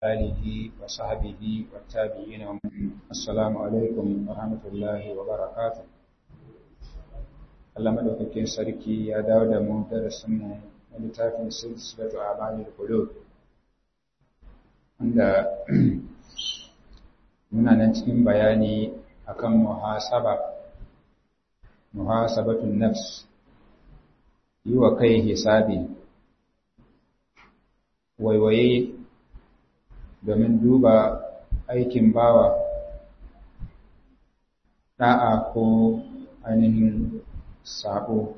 آله وصحبه والتابعين السلام عليكم ورحمة الله وبركاته Allah madaukakin sarki ya dawo da mu darasin mu na littafin silsilatu amalil qulub wanda muna nan cikin bayani akan muhasaba muhasabatun nafs yi wa kai hisabi waiwaye domin duba aikin bawa da'a ko ainihin sabo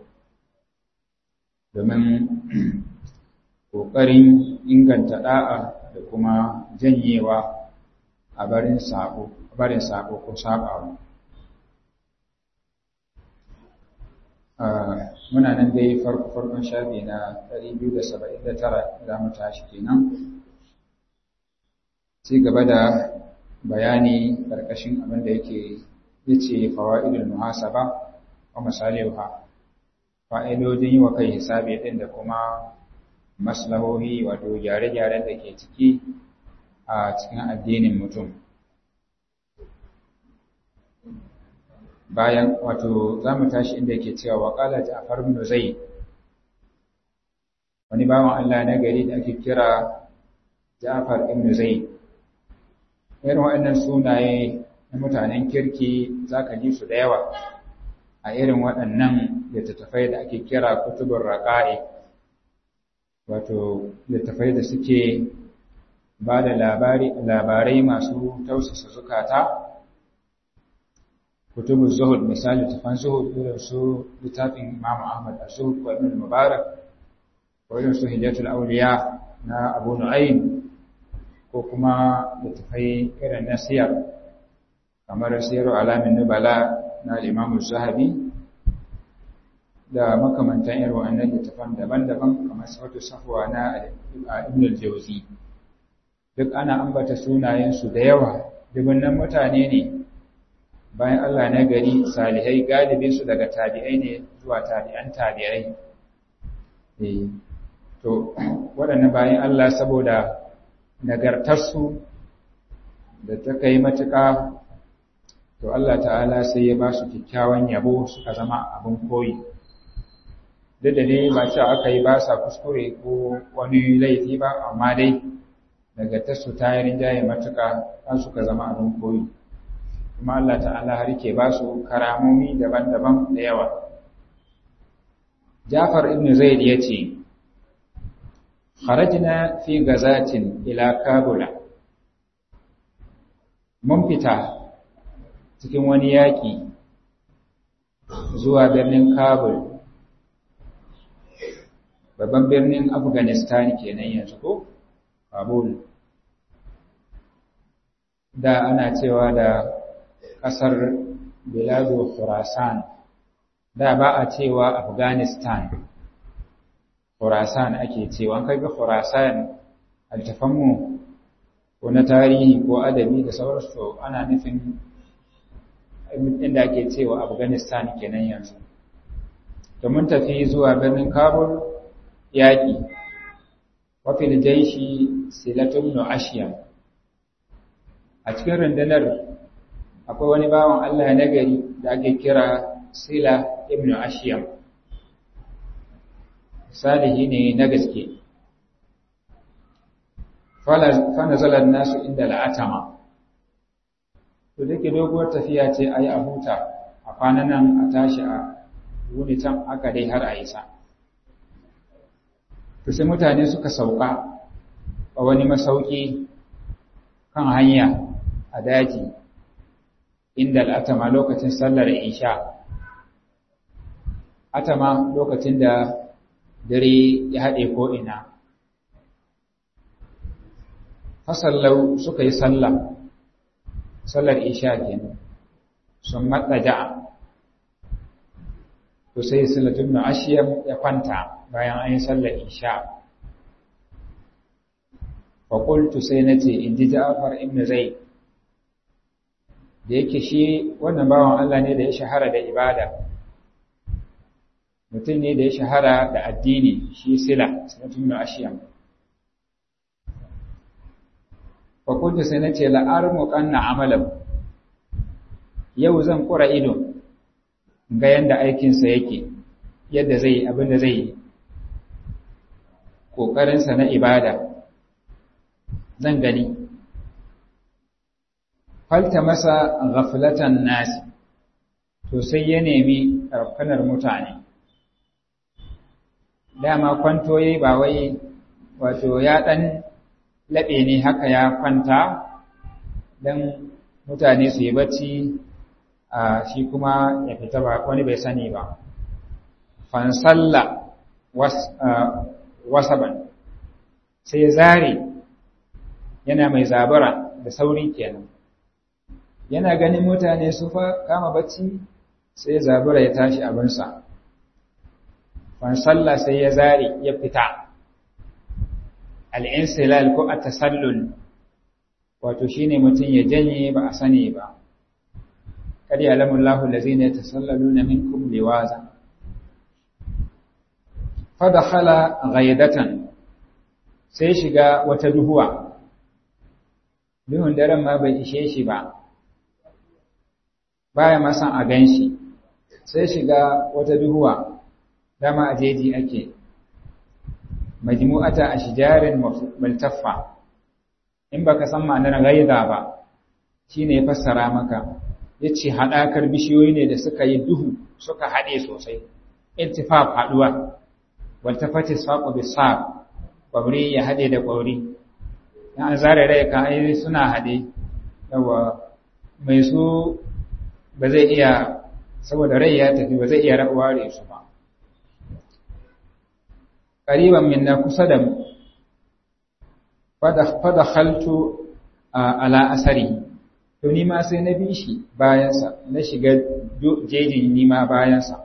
domin ƙoƙarin inganta da'a da kuma janyewa a barin sabo barin sabo ko sabawa muna nan dai farko farkon shafi na 279 za mu tashi kenan ci gaba da bayani ƙarƙashin abin da yake yace fawaidul muhasaba wa masaliha fa'idodin yi wa kai hisabi din da kuma maslahohi wato gyare-gyaren da ke ciki a cikin addinin mutum bayan wato za mu tashi inda yake cewa waƙala ja'far ibn zaid wani bawan Allah na gari da ake kira Ja'far ibn Zaid irin waɗannan sunaye na mutanen kirki zaka ji su da yawa a irin waɗannan littattafai da ake kira kutubur raqa'i wato littattafai da suke ba da labarai masu tausasa zukata kutubu zuhud misali tafan zuhud irin su littafin Imam Ahmad az-Zuhud ko Ibn Mubarak ko irin su Hijatul Awliya na Abu Nu'aym ko kuma littafai irin na siyar kamar Siru Alamin Nubala na Imam Zahabi da makamantan irin wannan littafan daban-daban kamar Sifatu Safwa na Ibn al-Jawzi duk ana ambata sunayensu da yawa dubunnan mutane ne bayan Allah na gari salihai galibin su daga tabi'ai ne zuwa tabi'an tabi'ai eh to waɗannan bayan Allah saboda nagartarsu da ta kai matuƙa to Allah ta'ala sai ya ba su kyakkyawan yabo suka zama abin koyi duk da ne ba cewa aka yi ba sa kuskure ko wani laifi ba amma dai nagartarsu ta yi rinjaye matuƙa an suka zama abin koyi kuma Allah ta'ala har ke ba su karamomi daban-daban da yawa. Jafar ibn Zaid ya ce, Kharajna fi gazatin ila Kabula. Mun fita cikin wani yaƙi zuwa birnin Kabul, babban birnin Afghanistan kenan yanzu ko? Kabul. Da ana cewa da ƙasar Biladu Khurasan da ba a cewa Afghanistan Khurasan ake cewa an kaga Khurasan altafanmu ko na tarihi ko adabi da sauransu ana nufin inda ake cewa Afghanistan kenan yanzu to mun tafi zuwa birnin Kabul yaƙi wa fil jaishi silatun ashiyam a cikin rundunar akwai wani bawan Allah na gari da ake kira Sila ibn Ashiyam salihi ne na gaske fa nazalar nasu inda la'atama to dake doguwar tafiya ce ayi a huta a kwanan nan a tashi a wuni can aka dai har a isa to sai mutane suka sauka a wani masauki kan hanya a daji inda al'atama lokacin sallar isha atama lokacin da dare ya haɗe ko'ina fasallau suka yi sallah sallar isha kenan sun matsa ja'a to sai salatun na ashiyar ya kwanta bayan an yi sallar isha faƙultu sai na ce in ji ja'afar ibn zai da yake shi wannan bawan Allah ne da ya shahara da ibada mutum ne da ya shahara da addini shi sila sinatun na ashiyam fakunta sai na ce la'armu ƙanna amalan yau zan ƙura ido ga yadda aikinsa yake yadda zai abin da zai yi ƙoƙarinsa na ibada zan gani falta masa ghaflatan nasi to sai ya nemi rafkanar mutane dama kwanto yayi ba wai wato ya ɗan laɓe ne haka ya kwanta don mutane su yi bacci a shi kuma ya fita ba wani bai sani ba fansalla wasaban sai zare yana mai zabara da sauri kenan yana ganin mutane su fa kama bacci sai zabura ya tashi abinsa fansalla sai ya zare ya fita al'insilal ko a tasallul wato shi ne mutum ya janye ba a sani ba ƙari alamun lahu da zai ne tasallalu na minkum liwaza fada hala gaidatan sai shiga wata duhuwa duhun daren ma bai ishe shi ba baya masan a gan shi sai shiga wata duhuwa dama a jeji ake majmu'ata ashjarin multaffa in baka san ma'anar ghaida ba shine ya fassara maka yace hadakar bishiyoyi ne da suka yi duhu suka hade sosai ittifaq haduwa waltafati saqu bisaq kwabri ya hade da kwabri dan an zare rai ka ai suna hade yawa mai su ba zai iya saboda rai ya tafi ba zai iya ware su ba ƙariban minna kusa da mu fada haltu ala asari to ni ma sai na bi shi bayansa na shiga jejin ni ma bayansa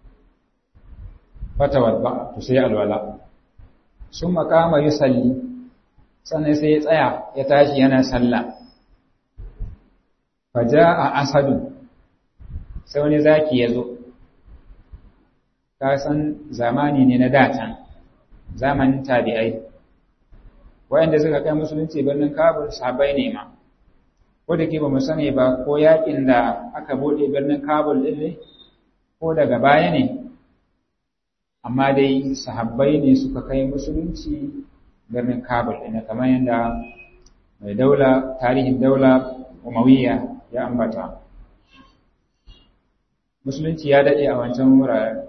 fata wadba to sai alwala sun makama yi salli sannan sai ya tsaya ya tashi yana sallah faja a asadu sai wani zaki ya zo ka san zamani ne na datan zamanin tabi'ai wayanda suka kai musulunci birnin kabul sahabbai ne ma ko da ke ba mu sani ba ko yakin da aka bude birnin kabul din ne ko daga baya ne amma dai sahabbai ne suka kai musulunci birnin kabul din kamar yadda mai daula tarihin daula umayya ya ambata musulunci ya dade a wancan wuraren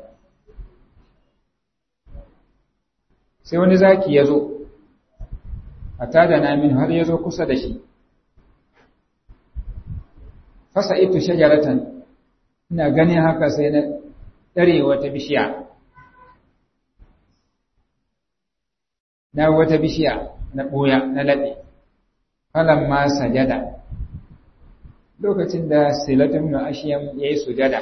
sai wani zaki ya zo a tada namin har ya zo kusa da shi fasa ito shajaratan ina ganin haka sai na ɗare wata bishiya na wata bishiya na ɓoya na laɓe falon ma sajada lokacin da silatun na ashiyam ya yi sujada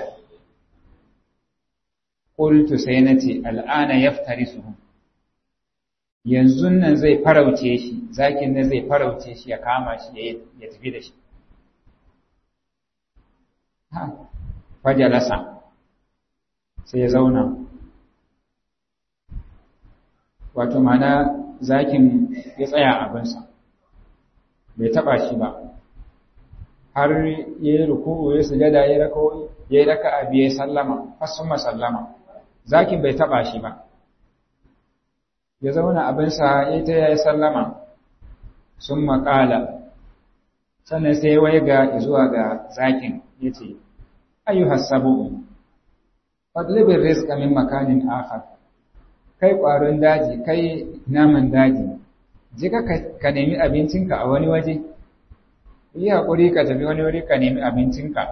ƙultu sai na ce al'ana yaftari su yanzu nan zai farauce shi zakin nan zai farauce shi ya kama shi ya tafi da shi ha fajalasa sai ya zauna wato mana zakin ya tsaya abinsa bai taba shi ba har ya yi ruku'u ya sujada ya raka ya yi raka abi ya sallama fasuma sallama zakin bai taba shi ba ya zauna abinsa ya ta ya sallama sun maƙala sannan sai wai ga zuwa ga zakin ya ce ayyuhas sabu'u fadlibin rizqa min makanin akhar kai ƙwaron daji kai naman daji je ka nemi abincinka a wani waje yi haƙuri ka tafi wani wuri ka nemi abincinka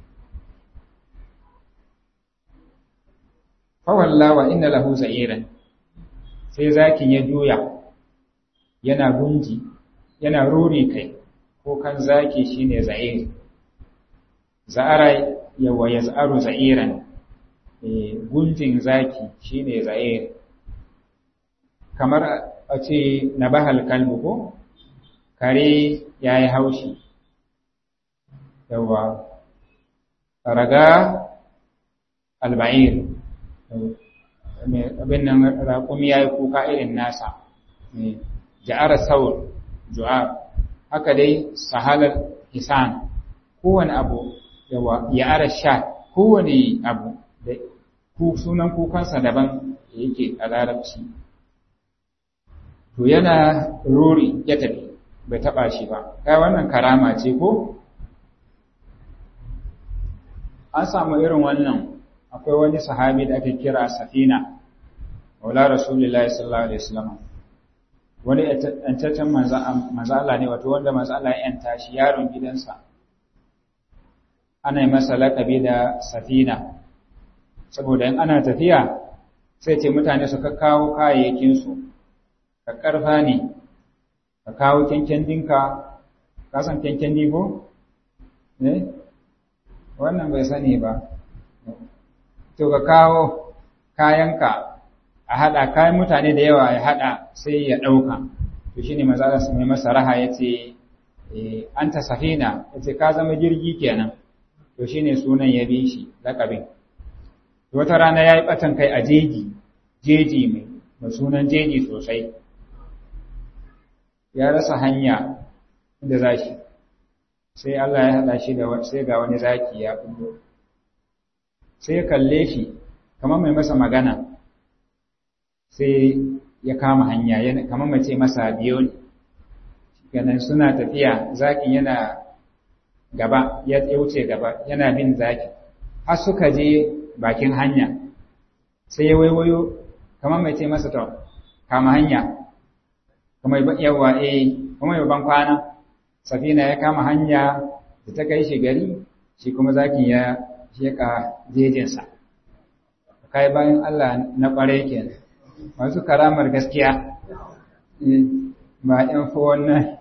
fawallawa inna lahu za'iran sai zakin ya juya yana gunji yana ruri kai ko kan zaki shine za'ir za'ara yawa yaz'aru za'iran gunjin zaki shine za'ir kamar a ce na bahal kalbu ko kare ya yi haushi yawa raga alba'ir abin nan raƙumi ya yi kuka irin nasa ja'ara saur ju'ar haka dai sahalar hisan kowane abu yawa ya ara sha kowane abu da sunan kukansa daban da yake a larabci to yana rori ya tafi bai taba shi ba kai wannan karama ce ko an samu irin wannan akwai wani sahabi da ake kira safina wala rasulullahi sallallahu alaihi wasallam wani yantaccen mazala ne wato wanda mazala ya yanta shi yaron gidansa ana yi masa laƙabi da safina saboda in ana tafiya sai ce mutane su kawo kayayyakinsu ka ƙarfa ne ka kawo kyankyan dinka ka san kyankyan ko? ne? wannan bai sani ba to ka kawo kayanka a haɗa kayan mutane da yawa ya haɗa sai ya ɗauka to shine maza su mai masa raha ya ce an ta safina ya ce ka zama jirgi kenan to shine sunan ya bi shi laƙabin wata rana ya yi ɓatan kai a jeji jeji mai sunan jeji sosai ya rasa hanya inda za shi sai Allah ya haɗa shi da sai ga wani zaki ya kullo sai ya kalle shi kamar mai masa magana sai ya kama hanya kamar mace masa biyo ne ganin suna tafiya zakin yana gaba ya wuce gaba yana bin zaki har suka je bakin hanya sai ya waiwayo kamar mai ce masa to kama hanya kamar yawa eh kamar ban kwana safina ya kama hanya da ta kai shi gari shi kuma zakin ya sheka jejinsa kai bayan Allah na kwarai kenan masu karamar gaskiya ba ɗan wannan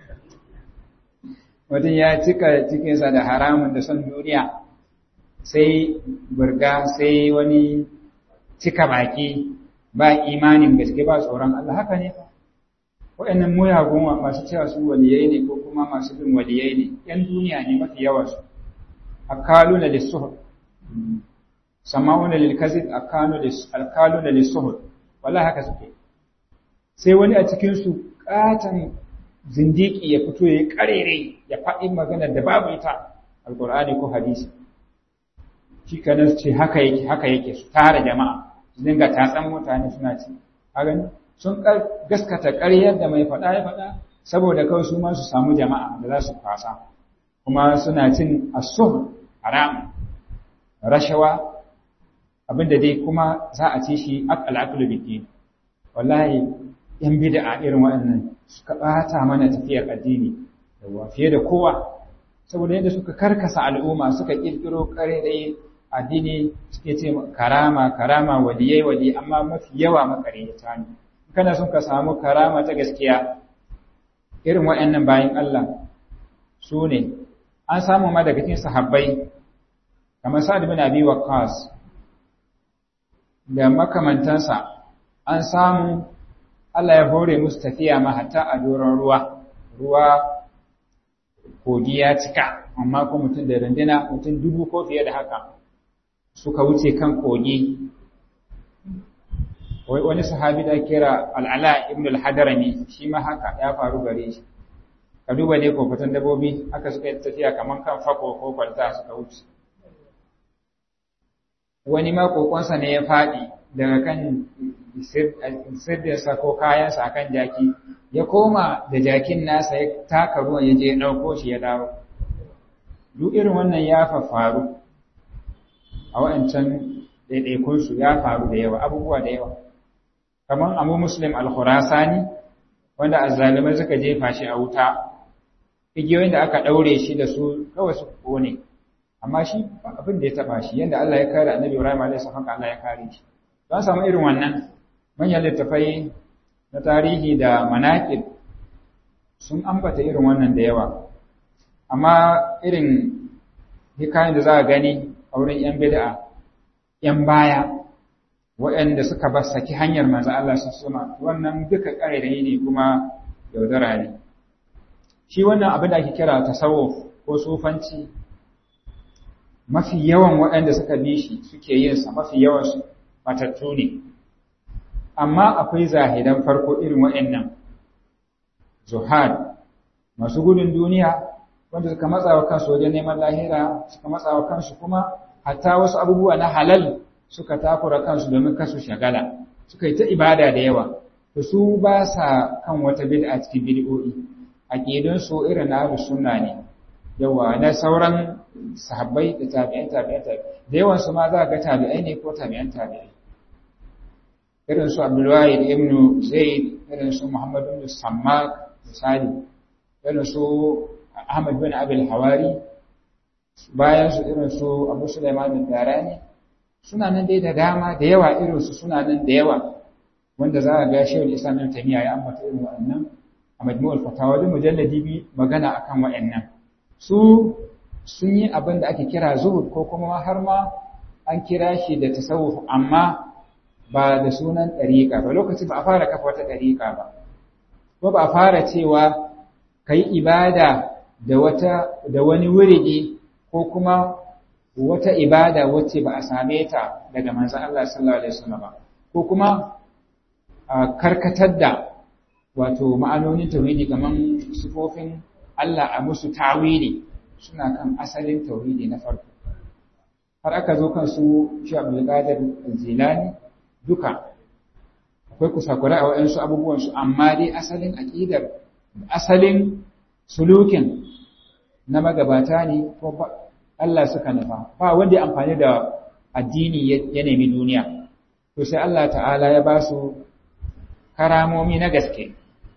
mutum ya cika cikinsa da haramun da son duniya sai burga sai wani cika baki ba imanin gaske ba tsoron Allah haka ne waɗannan muyagun masu cewa su waliyai ne ko kuma masu bin waliyai ne ‘yan duniya ne mafi yawansu akalu na lissuhud sama'una lilkazid alkalu na lissuhud wala haka suke sai wani a cikinsu ƙatan zindiki ya fito ya karere ya faɗi maganar da babu ita alƙur'ani ko hadisi shi kanan ce haka yake haka yake su tara jama'a su dinga tatsan mutane suna ci a gani sun gaskata ƙaryar da mai faɗa ya faɗa saboda kawai su ma su samu jama'a da za su kwasa kuma suna cin asuh haram rashawa abinda dai kuma za a ci shi al'aqlu bidin wallahi yan bid'a irin waɗannan suka ɓata mana tafiyar addini yawa fiye da kowa saboda yadda suka karkasa al'umma suka ƙirƙiro ƙare ɗaya addini suke ce karama karama waliyai wali amma mafi yawa makaryata ne kana son ka samu karama ta gaskiya irin waɗannan bayan Allah su ne an samu ma daga cikin sahabbai kamar Sa'ad bin Abi Waqqas da makamantansa an samu Allah ya hore musu tafiya ma hatta a doron ruwa ruwa kogi ya cika amma ko mutum da runduna mutum dubu ko fiye da haka suka wuce kan kogi wani sahabi da kira al'ala ibn al-hadarami shi ma haka ya faru gare shi ka duba ne kofatan dabobi aka suka yi tafiya kaman kan fako ko kwalta suka wuce wani ma kokonsa ne ya faɗi daga kan sirrinsa ko kayansa a kan jaki ya koma da jakin nasa ya taka ruwan ya je ɗauko shi ya dawo duk irin wannan ya faru a wa'ancan ɗaiɗaikunsu ya faru da yawa abubuwa da yawa kamar abu muslim al-khurasani wanda azzalimai suka jefa shi a wuta igiyoyin da aka ɗaure shi da su kawai su kone amma shi abin da ya taɓa shi yadda Allah ya kare annabi Ibrahim alaihi salam Allah ya kare shi don samu irin wannan manyan littafai na tarihi da manaƙib sun ambata irin wannan da yawa amma irin hikayen da za a gani a wurin 'yan bid'a 'yan baya waɗanda suka ba saki hanyar manzo Allah su suma wannan duka ƙarairayi ne kuma yaudara ne shi wannan abin da ake kira tasawuf ko sufanci mafi yawan waɗanda suka bi shi suke yin sa mafi yawan su matattu ne amma akwai zahidan farko irin waɗannan zuhad masu gudun duniya wanda suka matsawa kansu wajen neman lahira suka matsawa kansu kuma hatta wasu abubuwa na halal suka takura kansu domin kasu shagala suka yi ta ibada da yawa to su ba sa kan wata bid'a cikin bid'o'i aqidun su irin na ahlus sunna ne yawa na sauran sahabbai da tabi'an tabi'an tabi'an da yawan su ma za ga tabi'ai ne ko tabi'an tabi'ai irin su Abdul Wahid ibn Zaid irin su Muhammad ibn Sammak misali irin su Ahmad bin Abil Hawari bayan su irin su Abu Sulaiman bin Darani suna nan dai da dama da yawa irin su suna nan da yawa wanda za a ga Shaykhul Islam Ibn Taymiyyah ya ambata irin wa'annan a Majmu'ul Fatawa da mujalladi bi magana akan wa'annan su sun yi abin da ake kira zuhud ko kuma har ma an kira shi da tasawuf amma ba da sunan ɗariƙa ba lokacin ba a fara kafa wata ɗariƙa ba ko ba a fara cewa ka yi ibada da wata da wani wuridi ko kuma wata ibada wacce ba a same ta daga manzon Allah sallallahu alaihi wasallam ba ko kuma a karkatar da wato ma'anonin tauhidi kaman sifofin Allah a musu tawili suna kan asalin tauhidi na farko har aka zo kan su shi Abdul Qadir Jilani duka akwai kusakurai a waɗansu abubuwansu amma dai asalin aƙidar asalin sulukin na magabata ne ko Allah suka nufa ba wanda ya amfani da addini ya nemi duniya to sai Allah ta'ala ya ba su karamomi na gaske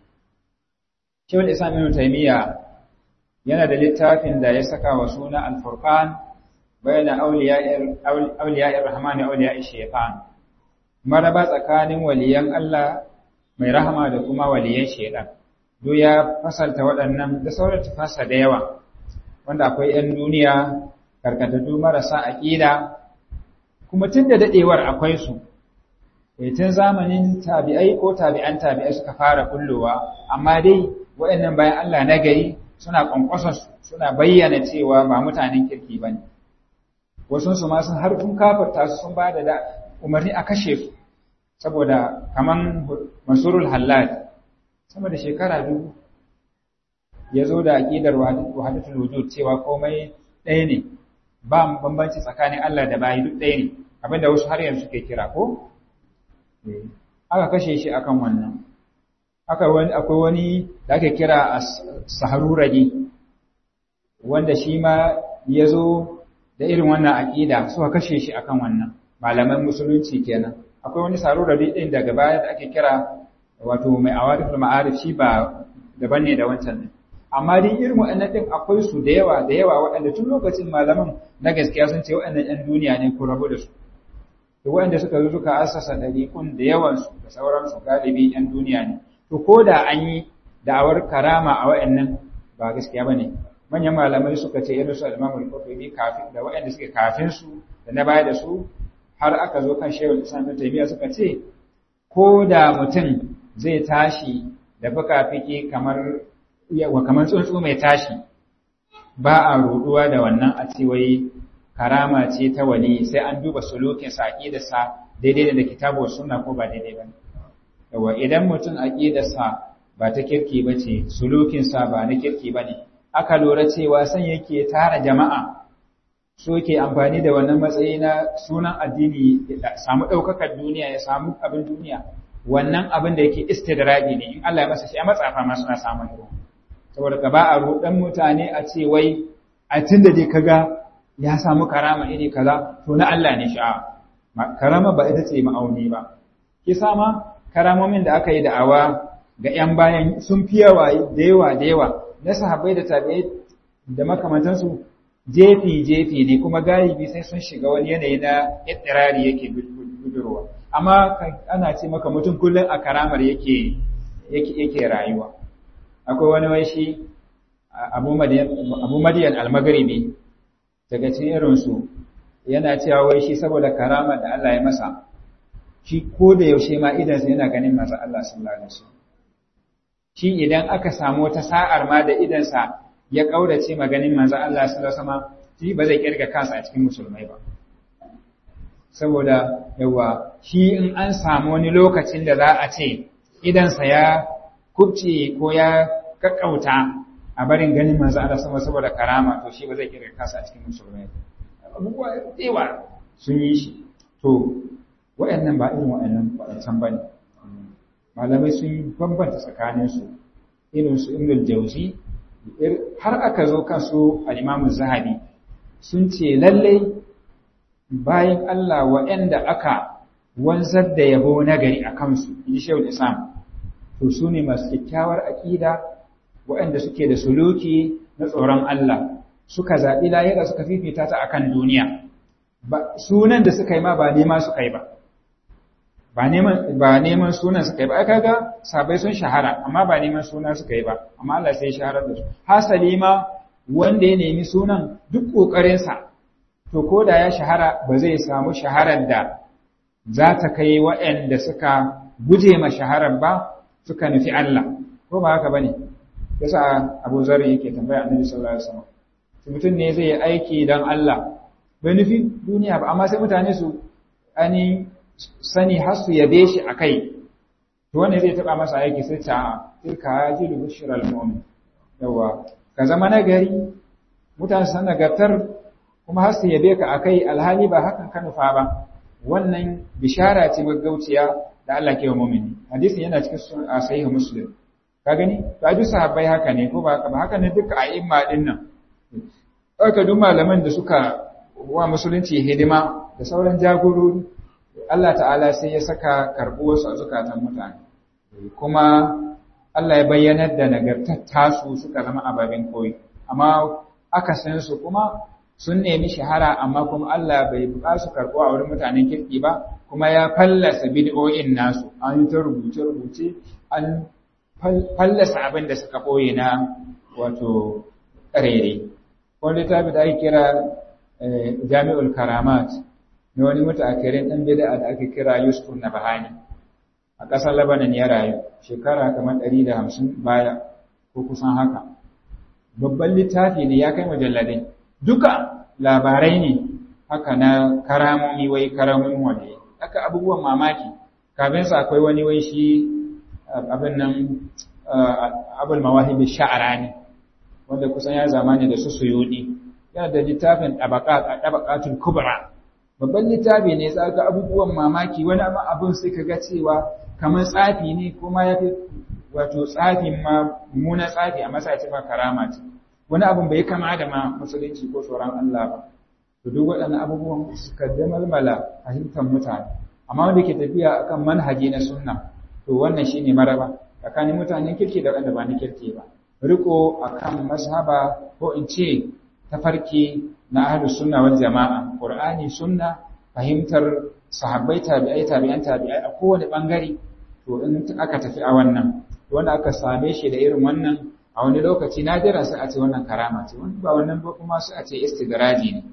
Shehul Islam Ibn Taymiyyah yana da littafin da ya saka wa suna Al-Furqan bayna awliya'ir rahmani wa awliya'ish shaytan maraba tsakanin waliyan Allah mai rahama da kuma waliyan shaidan duk ya fasalta waɗannan da sauran tafasa da yawa wanda akwai 'yan duniya karkatattu marasa aƙida kuma tun da daɗewar akwai su tun zamanin tabi'ai ko tabi'an tabi'ai suka fara kullowa amma dai waɗannan bayan Allah na gari suna ƙwanƙwasa suna bayyana cewa ba mutanen kirki ba ne wasu su ma sun harfin kafarta su sun ba da umarni a kashe su saboda kaman masurul hallad sama da shekara dubu ya zo da aƙidar wahadatul wujud cewa komai ɗaya ne ba bambanci tsakanin Allah da bayi duk ɗaya ne abinda wasu har yanzu ke kira ko aka kashe shi akan wannan aka wani akwai wani da ake kira saharuragi wanda shi ma ya zo da irin wannan aƙida suka kashe shi akan wannan malaman musulunci kenan akwai wani sarurari ɗin daga baya da ake kira wato mai awarifin ma'arif shi ba daban ne da wancan ne amma dai irin waɗannan ɗin akwai su da yawa da yawa waɗanda tun lokacin malaman na gaskiya sun ce waɗannan ‘yan duniya ne ko rabu da su to waɗanda suka zo suka asasa ɗariƙun da yawansu da sauransu galibi ‘yan duniya ne to ko da an yi da'awar karama a waɗannan ba gaskiya ba ne manyan malamai suka ce irin su al-imamul qurtubi kafin da waɗanda suke kafin su da na baya da su har aka zo kan shehul islam ta taymiya suka ce ko da mutum zai tashi da fuka-fiki kamar wa kamar tsuntsu mai tashi ba a ruduwa da wannan a ce wai karama ce ta wali sai an duba sulukin sa aqidarsa daidai da kitabu sunna ko ba daidai ba yawa idan mutum aqidarsa ba ta kirki bace sulukin sa ba na kirki bane aka lura cewa san yake tara jama'a so ke amfani da wannan matsayi na sunan addini ya samu ɗaukakar duniya ya samu abin duniya wannan abin da yake istidraji ne in Allah ya masa shi a matsafa ma suna samun ruwa saboda ka ba a ruɗan mutane a ce wai a tun da dai kaga ya samu karama iri kaza to na Allah ne sha'a karama ba ita ce ma'auni ba kisa ma karamomin da aka yi da'awa ga 'yan bayan sun fi yawa da yawa da yawa na sahabbai da tabi'ai da makamantansu jefi-jefi ne kuma galibi sai sun shiga wani yanayi na ittirari yake budurwa amma ana ce maka mutum kullum a karamar yake yake rayuwa akwai wani wai shi abu madiyan almagaribi daga cikin irinsu yana cewa wai shi saboda karamar da Allah ya masa shi ko da yaushe ma idansa yana ganin masu Allah sallallahu alaihi wasallam shi idan aka samu wata sa'ar ma da idansa ya kaurace maganin manzo Allah sallallahu alaihi wasallam shi ba zai kirga kansa a cikin musulmai ba saboda yawa shi in an samu wani lokacin da za a ce idansa ya kubce ko ya kakkauta a barin ganin manzo Allah sama saboda karama to shi ba zai kira kasa a cikin musulmai abubuwa yawa sun yi shi to waɗannan ba irin waɗannan waɗancan ba ne malamai sun yi bambanta tsakaninsu irin su ibn jauzi har aka zo kan su al-imam zahabi sun ce lallai bayan Allah waɗanda aka wanzar da yabo nagari a kansu in shehu islam to su ne masu kyakkyawar aƙida waɗanda suke da suluki na tsoron Allah suka zaɓi lahira suka fifita ta akan duniya sunan da suka yi ma ba nema suka yi ba ba neman sunan suka yi ba aka ga sabai sun shahara amma ba neman sunan suka yi ba amma Allah sai shaharar da su hasali ma wanda ya nemi sunan duk ƙoƙarinsa to ko da ya shahara ba zai samu shaharar da za ta kai waɗanda suka guje ma shaharar ba suka nufi Allah ko ba haka bane yasa Abu Zar yake tambaya Annabi sallallahu alaihi wasallam mutum ne zai aiki dan Allah bai nufi duniya ba amma sai mutane su ani sani har su yabe shi akai to wanda zai taba masa aiki sai ta tilka hajilu bushral mu'min yawa ka zama nagari mutane san nagartar kuma har su yabe ka akai alhali ba hakan ka nufa ba wannan bishara ce gaggauciya da Allah ke wa mu'mini hadisin yana cikin sahih muslim ka gani ba duk sahabbai haka ne ko ba haka ba haka ne duka a'imma din nan aka duk malaman da suka wa musulunci hidima da sauran jagorori Allah ta'ala sai ya saka karbuwarsu a zukatan mutane kuma Allah ya bayyanar da nagartar tasu suka zama ababen koyi amma aka san su kuma sun nemi shahara amma kuma Allah bai ba su karɓo a wurin mutanen kirki ba kuma ya fallasa bid'o'in nasu an yi ta rubuce-rubuce an fallasa abin da suka ɓoye na wato ƙarere wani littafi da ake kira jami'ul karamat na wani mutaakirin ɗan bid'a da ake kira yusuf na bahani a ƙasar labanan ya rayu shekara kamar ɗari da hamsin baya ko kusan haka babban littafi ne ya kai mujalladai duka labarai ne haka na karamomi wai karamomin wani haka abubuwan mamaki kafin sa akwai wani wai shi abin nan abul mawahibi sha'arani wanda kusan ya zamani da su suyudi yana da littafin tabaqatul kubra babban littafi ne za ga abubuwan mamaki wani abin sai ka ga cewa kamar tsafi ne kuma ya fi wato tsafin ma muna tsafi a masaci ma karama ce wani abin bai kama da ma musulunci ko tsoron Allah ba to duk waɗannan abubuwan suka damalmala fahimtar mutane amma wanda ke tafiya akan manhaji na sunna to wannan shine maraba tsakanin mutanen kirki da wanda ba na kirki ba riko akan mazhaba ko in ce tafarki na ahlus sunna wal jama'a qur'ani sunna fahimtar sahabbai tabi'ai tabi'an tabi'ai a kowane bangare to in aka tafi a wannan wanda aka same shi da irin wannan a wani lokaci nadira sai a ce wannan karama ce wani ba wannan ba kuma sai a ce istidraji ne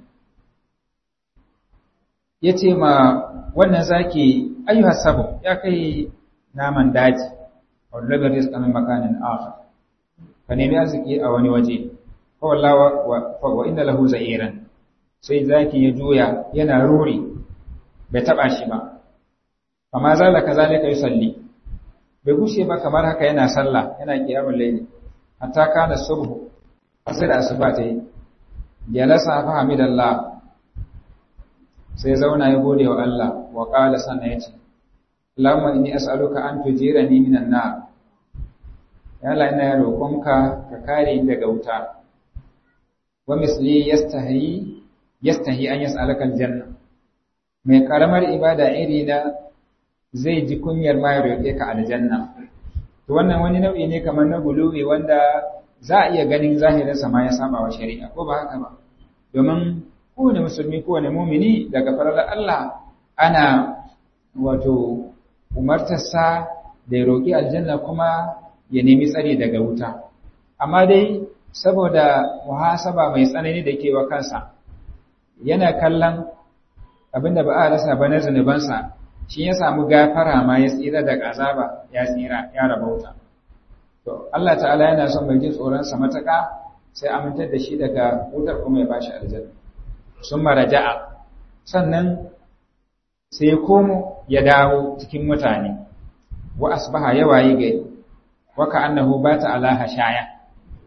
yace ma wannan zaki ayyuha sabu ya kai naman daji wa labar rizqa min makanin akhar ka nemi arziki a wani waje fa wallahi wa inna lahu za'iran sai zaki ya juya yana ruri bai taba shi ba amma zalaka zalika yusalli bai gushe ba kamar haka yana sallah yana qiyamul layli hatta kana subhu asir asuba tayi jalasa fa hamidallah sai zauna ya gode wa Allah wa qala sanna yace Allahumma inni as'aluka an tujirani minan nar ya Allah ina roƙonka ka kare ni daga wuta wa misli yastahi yastahi an yas'alaka aljanna mai karamar ibada iri na zai ji kunyar ma ya roƙe ka aljanna to wannan wani nau'i ne kamar na guluwi wanda za a iya ganin zahirinsa ma ya saba wa shari'a ko ba haka ba domin kowane musulmi kowane mumini daga farar Allah ana wato umartarsa da ya roƙi aljanna kuma ya nemi tsari daga wuta amma dai saboda muhasaba mai tsanani da ke wa kansa yana kallon abinda ba a rasa ba na zunubansa shi ya samu gafara ma ya tsira daga azaba ya tsira ya rabauta to Allah ta'ala yana son mai jin tsoron sa mataka sai amintar da shi daga wutar kuma ya bashi aljanna sun maraja'a sannan sai ya komo ya dawo cikin mutane wa asbaha ya wayi gari wa ka'annahu bata ala hashaya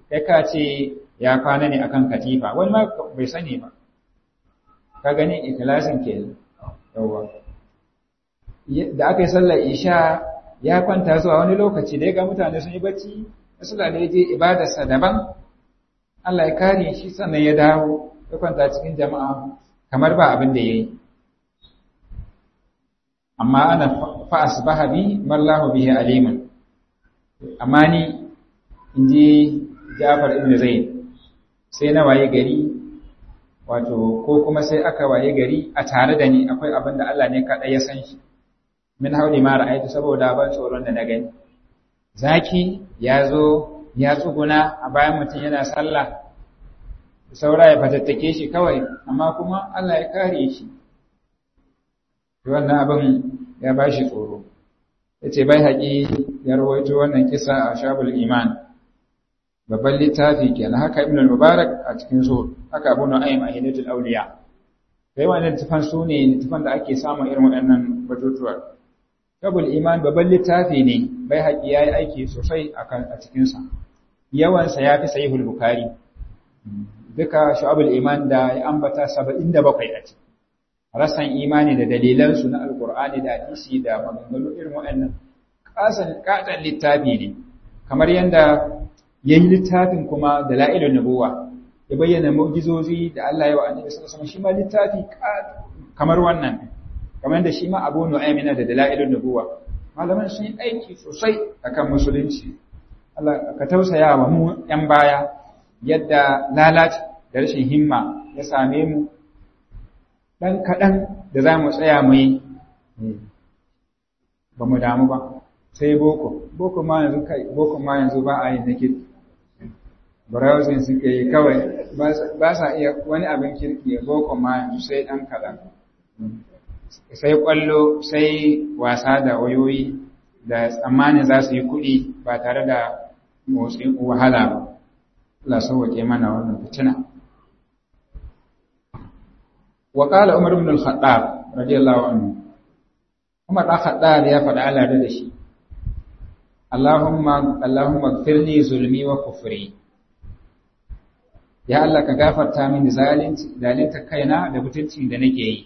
kai ka ce ya kwana ne akan katifa wani ma bai sani ba ka gani ikhlasin kenan yawa da aka yi sallar isha ya kwanta zuwa wani lokaci da ya ga mutane sun yi bacci sallah da ya je ibadarsa daban Allah ya kare shi sannan ya dawo ya kwanta cikin jama'a kamar ba abin da ya yi amma ana fa asbaha bi mallahu bihi aliman amma ni inji Ja'far ibn Zaid sai na waye gari wato ko kuma sai aka waye gari a tare da ni akwai abin da Allah ne kaɗai ya san shi min hauli ma ra'aytu saboda ban tsoron da na gani zaki ya zo ya tsuguna a bayan mutum yana sallah saura ya fatattake shi kawai amma kuma Allah ya kare shi wannan abin ya ba shi tsoro ya ce bai haƙi ya rawaito wannan kisa a shabul iman babban littafi kenan haka ibn al-mubarak a cikin zuhur haka abu nu'aym a hidayatul awliya kai wannan littafan su ne littafan da ake samun irin waɗannan batutuwa shabul iman babban littafi ne bai haƙi ya yi aiki sosai a cikinsa yawansa ya fi sahihul bukhari duka shu'abul iman da ya ambata 77 a ciki rasan imani da dalilansu na alkur'ani da hadisi da maganganu irin waɗannan kasan kadan littafi ne kamar yanda yayi littafin kuma da la'ilun nubuwa ya bayyana mu'jizozi da Allah ya wa annabi sallallahu alaihi wasallam shi ma littafi kamar wannan kamar da shi ma Abu Nu'aym yana da dalailun nubuwa malaman sun yi aiki sosai akan musulunci Allah ka tausaya wa mu yan baya yadda lalaci da rashin himma ya same mu ɗan kaɗan da za mu tsaya mu yi ba mu damu ba sai boko boko ma yanzu kai boko ma yanzu ba a yi na kirki browsing suke yi kawai ba sa iya wani abin kirki boko ma yanzu sai ɗan kaɗan sai ƙwallo sai wasa da wayoyi da tsammanin za su yi kuɗi ba tare da motsin wahala ba Allah sauwaƙe mana wannan fitina وقال عمر بن الخطاب رضي الله عنه عمر بن الخطاب يا فدا الله da shi Allahumma Allahumma ighfirli zulmi wa kufri ya Allah ka gafarta mini zalunci zalunta kaina da mutuncin da nake yi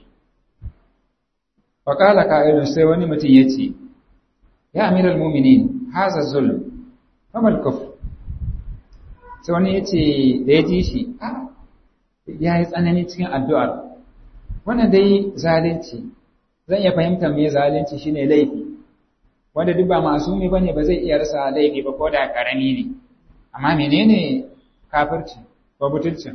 faqala qa'ilun sai wani mutum yace ya amiral mu'minin haza zulm famal kufr sai wani yace da ya ji shi a ya yi tsanani cikin addu'ar wannan dai zalunci zan iya fahimta me zalunci shine laifi wanda duk ba masumi bane ba zai iya rasa laifi ba ko da karami ne amma menene kafirci ko butulcin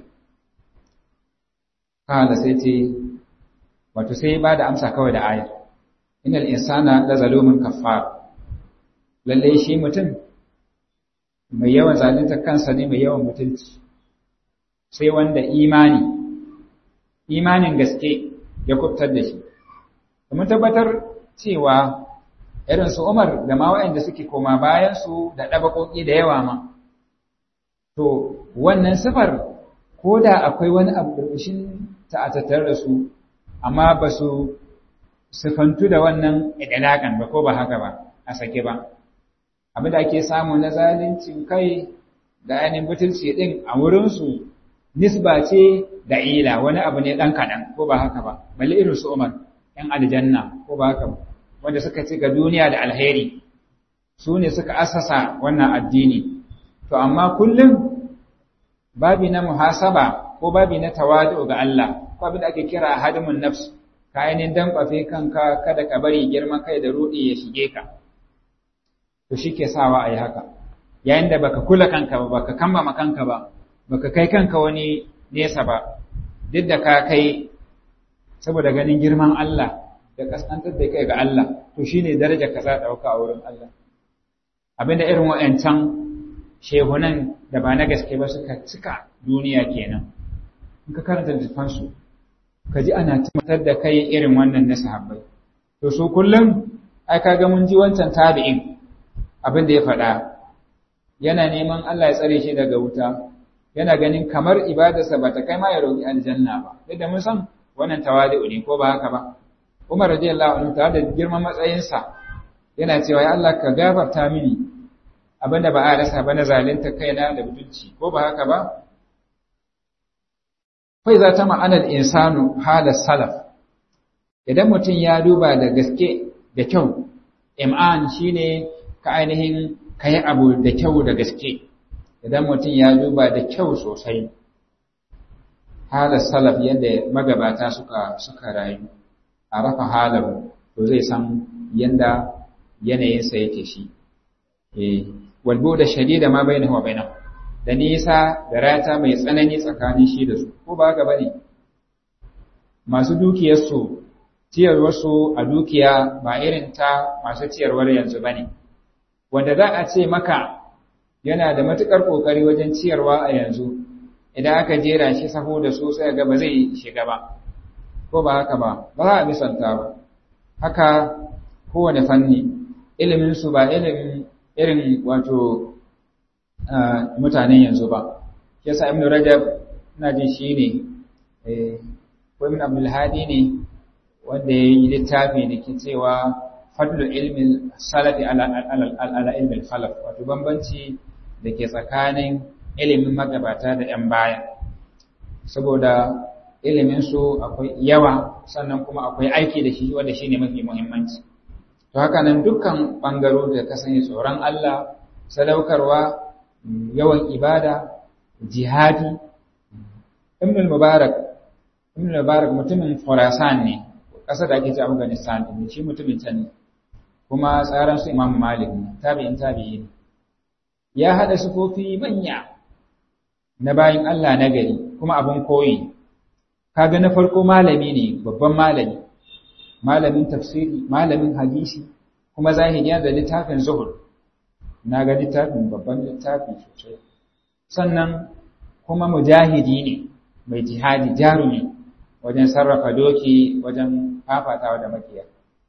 kala sai ce wato sai ba da amsa kawai da ayar innal insana la zalumun kaffar lalle shi mutum mai yawan zalunta kansa ne mai yawan mutunci sai wanda imani imanin gaske ya kubtar da shi. Mun tabbatar cewa irin su Umar da ma waɗanda suke koma bayan su da ɗabaƙoƙi da yawa ma. To, wannan sifar ko da akwai wani abu ƙarƙashin ta a tattare da su, amma ba su sifantu da wannan idalakan ba ko ba haka ba, a sake ba. Abin da ake samu na zalincin kai da ainihin butulci ɗin a wurinsu nisba ce da ila wani abu ne ɗan kaɗan ko ba haka ba balle irin su umar ‘yan aljanna ko ba haka ba wanda suka ci ga duniya da alheri su ne suka asasa wannan addini to amma kullum babi na muhasaba ko babi na tawadu ga Allah ko abin da ake kira hadimun nafs ka ainihin dankwafe kanka kada ka bari girman kai da ruɗi ya shige ka to shi ke sawa a yi haka yayin da baka kula kanka ba baka kambama kanka ba baka kai kanka wani nesa ba duk da ka kai saboda ganin girman Allah da kasantar da kai ga Allah to shine daraja ka za dauka a wurin Allah abinda irin wayancan shehunan da ba na gaske ba suka cika duniya kenan in ka karanta littafan su ka ji ana tabbatar da kai irin wannan na sahabbai to su kullum ai kaga mun ji wancan tabi'in abin da ya faɗa yana neman Allah ya tsare shi daga wuta yana ganin kamar ibadarsa ba ta kai ma ya roƙi aljanna ba duk da mun san wannan tawadu ne ko ba haka ba Umar radiyallahu anhu tare da girman matsayinsa yana cewa ya Allah ka gafarta mini abinda ba a rasa ba na zalunta kaina da mutunci ko ba haka ba fai za ta ma'anar insanu halar salaf idan mutum ya duba da gaske da kyau im'an shine ka ainihin ka yi abu da kyau da gaske idan mutum ya duba da kyau sosai halar salaf yadda magabata suka suka rayu a rafa halar to zai san yadda yanayinsa yake shi walbo da shadida ma bai wa bainahu da nisa da rata mai tsanani tsakanin shi da su ko ba haka bane masu dukiyarsu ciyarwarsu a dukiya ba irin ta masu ciyarwar yanzu bane wanda za a ce maka yana da matukar kokari wajen ciyarwa a yanzu idan aka jera shi saho da su sai ga ba zai shiga ba ko ba haka ba ba za a misalta ba haka kowane fanni ilimin su ba ilimin irin wato mutanen yanzu ba yasa ibn rajab ina jin shi ne ko ibn abdul hadi ne wanda ya yi littafi da ke cewa fadlu ilmin salafi ala ilmin khalaf wato bambanci da ke tsakanin ilimin magabata da yan baya saboda ilimin su akwai yawa sannan kuma akwai aiki da shi wanda shine mafi muhimmanci to haka nan dukkan bangaro da ka sani tsoron Allah sadaukarwa yawan ibada jihadi ibn al-mubarak ibn al-mubarak mutumin Khurasan ne ƙasar da ake ce Afghanistan ne shi mutumin can ne kuma tsaran su Imam Malik ne tabi'in tabi'i ne ya hada sufofi manya na bayin Allah na gari kuma abun koyi kaga na farko malami ne babban malami malamin tafsiri malamin hadisi kuma zahiri da littafin zuhur na ga littafin babban littafi sosai sannan kuma mujahidi ne mai jihadi jarumi wajen sarrafa doki wajen fafatawa da makiya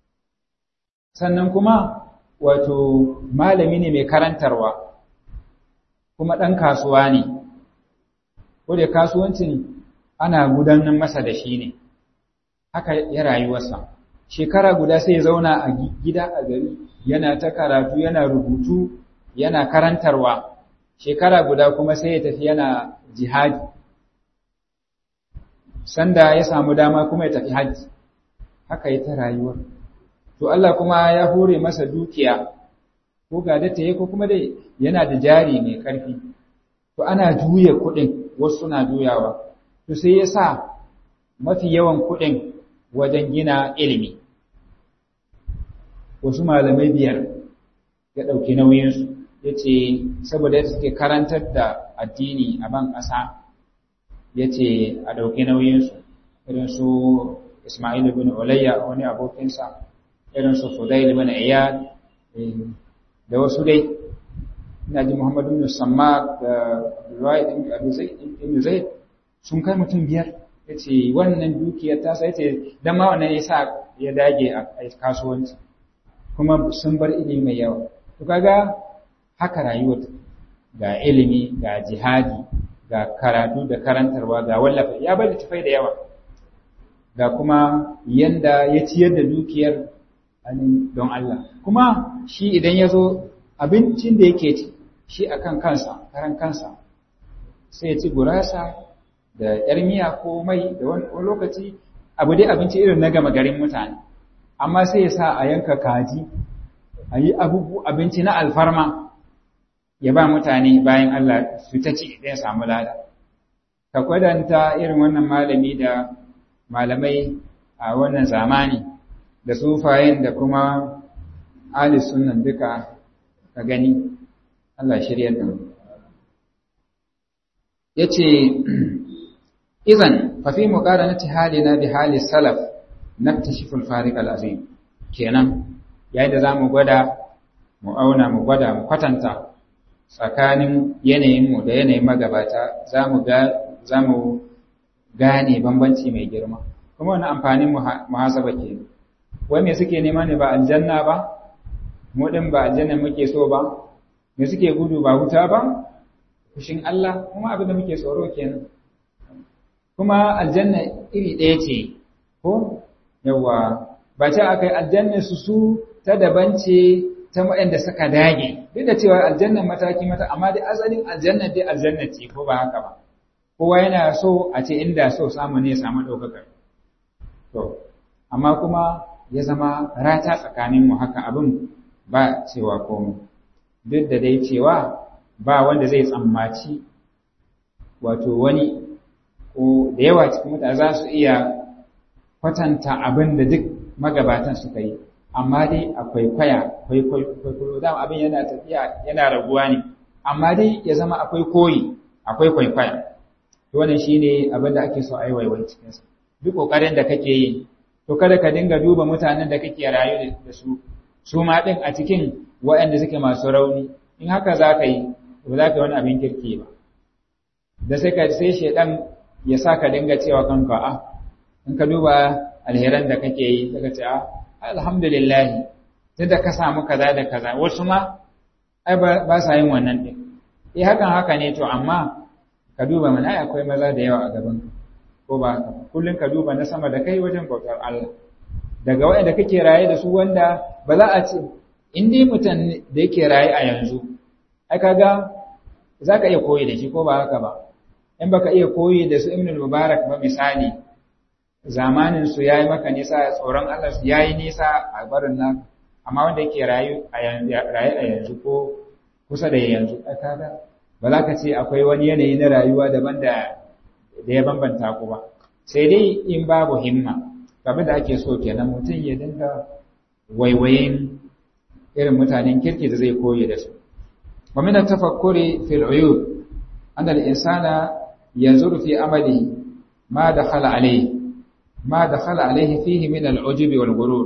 sannan kuma wato malami ne mai karantarwa kuma ɗan kasuwa ne ko da kasuwancin ana gudanar masa da shi ne haka ya rayuwarsa shekara guda sai ya zauna a gida a gari yana ta karatu yana rubutu yana karantarwa shekara guda kuma sai ya tafi yana jihadi sanda ya samu dama kuma ya tafi hajji haka yi ta rayuwa to Allah kuma ya hore masa dukiya ko ga da tayi ko kuma dai yana da jari mai karfi to ana juya kuɗin wasu suna juyawa to sai ya sa mafi yawan kuɗin wajen gina ilimi wasu malamai biyar ya ɗauki nauyinsu ya ce saboda yadda suke karantar da addini a ban ƙasa ya ce a ɗauki nauyinsu irin su Ismail bin Ulayya wani abokinsa irin su Fudail bin Iyad da wasu dai ina ji Muhammadu bin Samma da Abdullahi bin Abu Zaid sun kai mutum biyar ya ce wannan dukiyar ta sai ce dan ma wannan ya sa ya dage a kasuwanci kuma sun bar ilimi mai yawa to kaga haka rayuwar ga ilimi ga jihadi ga karatu da karantarwa ga wallafa ya bar tafai da yawa ga kuma yanda ya ciyar da dukiyar don Allah kuma shi idan ya zo abincin da yake ci shi akan kansa karan kansa sai ya ci gurasa da yar miya ko mai da wani lokaci abu dai abinci irin na gama garin mutane amma sai ya sa a yanka kaji a yi abinci na alfarma ya ba mutane bayan Allah su ta ci idan samu lada ka kwadanta irin wannan malami da malamai a wannan zamani da sufayen da kuma ali sunan duka ka gani Allah shirya da mu yace idan fa fi muqaranati halina bi hali salaf naktashifu al-fariq al-azim kenan yayin da zamu gwada mu auna mu gwada mu kwatanta tsakanin yanayinmu da yanayin magabata za mu za mu gane bambanci mai girma kuma wani amfanin muhasaba ke wai me suke nema ne ba aljanna ba mu din ba aljanna muke so ba me suke gudu ba wuta ba fushin Allah kuma abin da muke tsoro kenan kuma aljanna iri ɗaya ce ko yawa ba ce akai aljanna su su ta daban ce ta waɗanda suka dage duk da cewa aljannan mataki mata amma dai asalin aljannan dai aljanna ce ko ba haka ba kowa yana so a ce inda so samu ne ya samu ɗaukakar to amma kuma ya zama rata tsakanin mu haka abin ba cewa komai duk da dai cewa ba wanda zai tsammaci wato wani ko da yawa cikin mutane za su iya kwatanta abin da duk magabatan suka yi amma dai akwai kwaya akwai kwaikwayo dama abin yana tafiya yana raguwa ne amma dai ya zama akwai koyi akwai kwaikwaya to wannan shine abin da ake so a yi waiwai cikin sa duk kokarin da kake yi to kada ka dinga duba mutanen da kake rayu da su su ma din a cikin waɗanda suke masu rauni in haka za ka yi ba za ka yi wani abin kirki ba da sai ka sai shedan ya sa ka dinga cewa kanka a in ka duba alheran da kake yi daga ce a alhamdulillah tunda ka samu kaza da kaza wasu ma ai ba sa yin wannan din eh hakan haka ne to amma ka duba mana ai akwai maza da yawa a gaban ko ba haka kullun ka duba na sama da kai wajen bautar Allah daga waɗanda kake raye da su wanda ba za a ce in dai mutum da yake raye a yanzu ai kaga za ka iya koyi da shi ko ba haka ba in baka iya koyi da su ibn mubarak ba misali zamanin su yayi maka nisa tsoron Allah su yayi nisa a barin nan amma wanda yake rayu a yanzu ko kusa da yanzu kaga ba za ka ce akwai wani yanayi na rayuwa daban da da ya bambanta ku ba sai dai in babu himma kamar da ake so kenan mutum ya dinga waiwayin irin mutanen kirki da zai koyi da su wa min at-tafakkuri fil uyub anna al-insana yanzuru fi amalihi ma dakhala alayhi ma dakhala alayhi fihi min al-ujub wal ghurur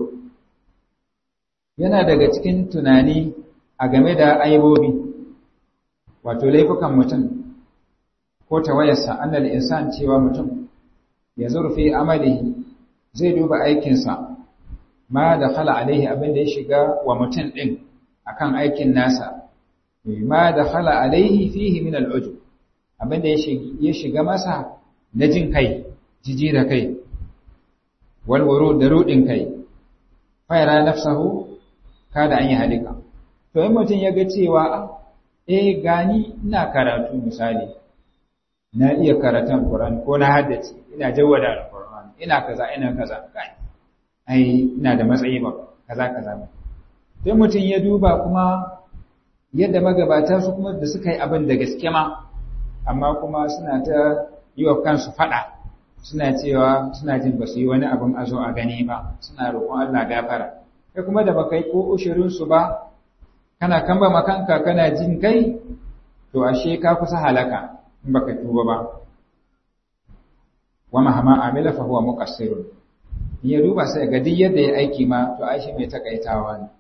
yana daga cikin tunani a game da aibobi wato laifukan mutum ko tawayarsa anna al-insan cewa mutum yanzuru fi amalihi zai duba aikinsa ma dakhala alaihi abin da ya shiga wa mutum din akan aikin nasa ma dakhala alaihi fihi min al-ujub abinda ya shiga masa na jin kai jiji da kai wal wurud da rudin kai fayara nafsahu kada an yi halika to in mutum ya ga cewa eh gani ina karatu misali na iya karatun Qur'ani ko na haddace ina jawwada Qur'ani ina kaza ina kaza kai ai ina da matsayi ba kaza kaza sai mutum ya duba kuma yadda magabata su kuma da suka yi abin da gaske ma amma kuma suna ta yi wa kansu fada suna cewa suna jin ba su yi wani abin a zo a gani ba suna roƙon Allah gafara kai kuma da baka yi ko ushirin su ba kana kamba makanka kana jin kai to ashe ka kusa halaka in baka tuba ba wa mahama amila fa huwa muqassirun ya duba sai ga duk yadda ya aiki ma to aishi mai takaitawa ne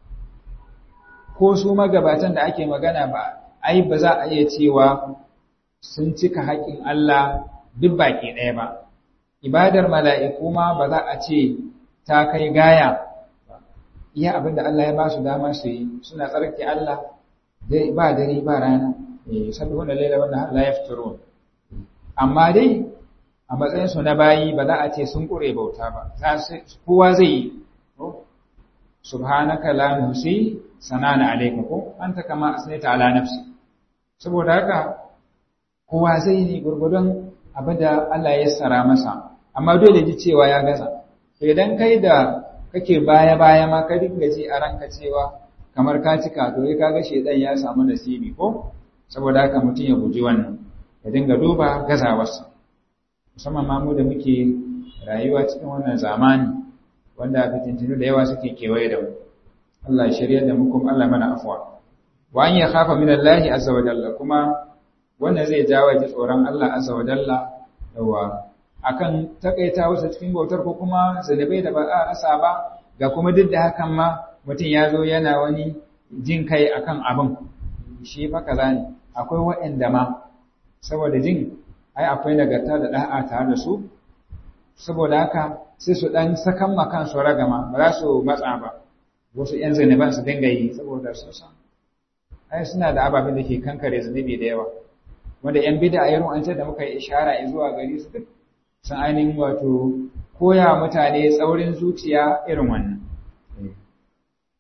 ko su magabatan da ake magana ba ai ba za a iya cewa sun cika haƙin Allah duk baki ɗaya ba ibadar mala'iku ma ba za a ce ta kai gaya iya abin da Allah ya ba su dama su yi suna tsarki Allah ba dare ba rana sabbihun da laila wannan la yafturun amma dai a matsayin su na bayi ba za a ce sun kure bauta ba kowa zai yi subhanaka la nusi sanana alayka ko anta kama asnaita ala nafsi saboda haka kowa zai yi gurgudun abinda Allah ya sara masa amma dole ji cewa ya gaza idan kai da kake baya baya ma ka dinga ji a ranka cewa kamar ka cika to ka ga shedan ya samu nasibi ko saboda haka mutum ya guji wannan ya dinga duba gazawarsa musamman ma mu da muke rayuwa cikin wannan zamani wanda fitintinu da yawa suke kewaye da mu Allah ya shirya da mu kuma Allah mana afwa wa an ya khafa min Allah azza wa jalla kuma wannan zai jawo ji tsoron Allah azza wa jalla yawa akan takaita wasu cikin bautar ko kuma zalibai da ba a rasa ba ga kuma duk da hakan ma mutum ya zo yana wani jin kai akan abin shi fa kaza ne akwai waɗanda ma saboda jin ai akwai nagarta da da'a tare da su saboda haka sai su dan sakan makan su ragama ba za su matsa ba wasu yan zaniban su dinga yi saboda su san ai suna da ababen da ke kankare zunubi da yawa wanda yan bid'a irin an ce da muka yi ishara zuwa gari su duk sun ainihin wato koya mutane tsaurin zuciya irin wannan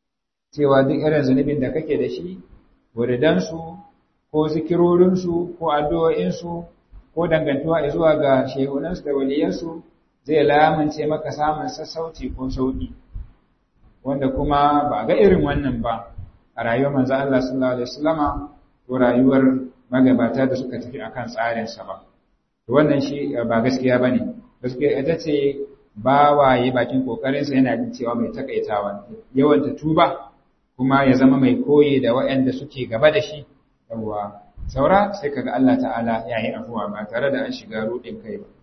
cewa duk irin zunubin da kake da shi wuridansu ko zikirorinsu ko addu'o'insu ko dangantuwa zuwa ga shehunansu da waliyansu zai lamunce maka samun sassauci ko sauƙi wanda kuma ba ga irin wannan ba a rayuwar manzo Allah sallallahu alaihi wasallama ko rayuwar magabata da suka tafi akan tsarin sa ba wannan shi ba gaskiya bane gaskiya ita ce ba waye bakin kokarin sa yana jin cewa mai takaitawa yawan ta tuba kuma ya zama mai koyi da waɗanda suke gaba da shi yawa saura sai kaga Allah ta'ala yayi afuwa ba tare da an shiga rudin kai ba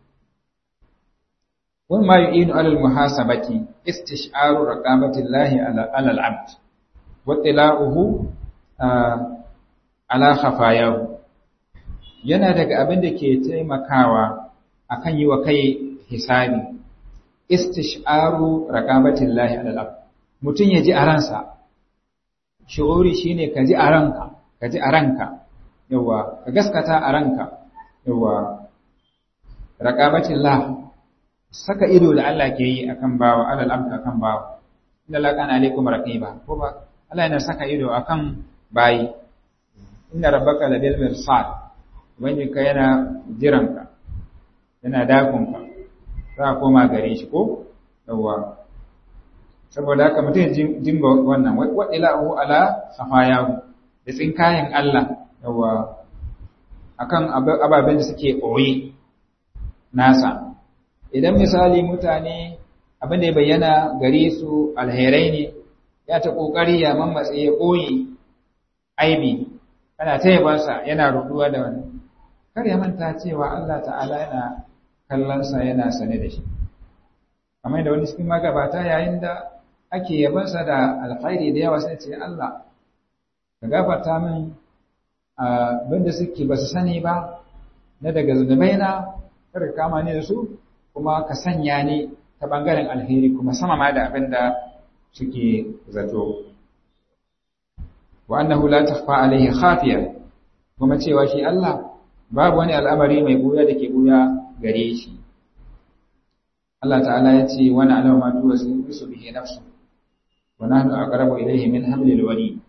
وما يعين على المحاسبة استشعار رقابة الله على العبد واطلاعه على خفاياه yana daga abin da ke taimakawa akan yi wa kai hisabi istish'aru raqabatillahi alal mutum ya ji a ransa shi'uri shine ka ji a ranka ka ji a ranka yawa ka gaskata a ranka yawa raqabatillah saka ido da Allah ke yi akan bawa alal abd akan bawa inna la kana alaikum raqiba ko ba Allah yana saka ido akan bayi inna rabbaka labil mirsad wani ka yana jiranka yana dakon ka za a koma gare shi ko yawa saboda haka mutum ya dinga wannan wa ilahu ala safayahu da tsinkayen Allah yawa akan ababen da suke ɓoye nasa idan misali mutane abin da ya bayyana gare su alherai ne ya ta kokari ya mammatse ya koyi aibi kana ta yabansa yana ruduwa da wani kar ya manta cewa Allah ta'ala yana kallonsa yana sane da shi kamar da wani cikin magabata yayin da ake yabansa da alkhairi da yawa sai ce Allah ka gafarta min abin da suke ba su sani ba na daga zunubaina kar ka kama ni da su kuma ka sanya ni ta ɓangaren alheri kuma sama ma da abin da suke zato. Wa annahu la takhfa alaihi khafiya kuma cewa shi Allah babu wani al'amari mai buya da ke buya gare shi. Allah ta'ala ya ce wani alama tuwa su bisu bihe nafsu wa nahnu aqrabu ilayhi min hablil wani.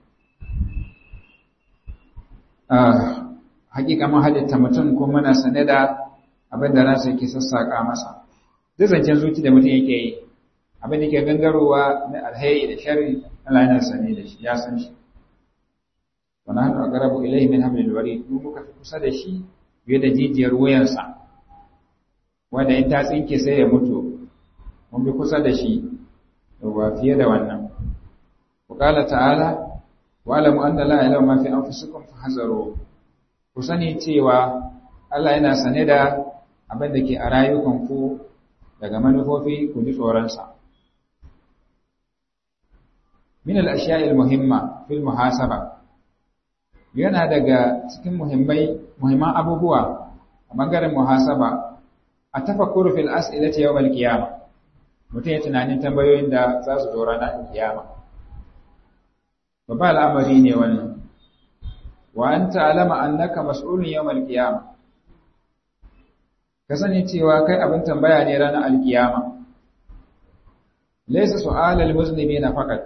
Ah, hakika mun halitta mutum kuma muna sane da abin da ransa yake sassaƙa masa duk zancen zuci da mutum yake yi abin da ke gangarowa na alheri da sharri Allah yana sane da shi ya san shi wa nahnu aqrabu ilayhi min hablil warid mu muka fi kusa da shi fiye da jijiyar wuyansa wanda in ta tsinke sai ya mutu mun bi kusa da shi yawa fiye da wannan wa qala ta'ala wa alamu anna la ilaha ma fi anfusikum fahzaru ku sani cewa Allah yana sane da abin da ke a rayukanku daga manufofi ku ji tsoronsa. Min al'ashiyar muhimma fil muhasaba yana daga cikin muhimmai muhimman abubuwa a ɓangaren muhasaba a tafakkuru fil as'ilati yawmal qiyama mutum ya tunanin tambayoyin da za su zo ranar kiyama babba al'amari ne wannan wa an ta'alama annaka mas'ulun yawmal qiyama ka sani cewa kai abin tambaya ne ranar alkiyama laysa su'alal muslimina faqat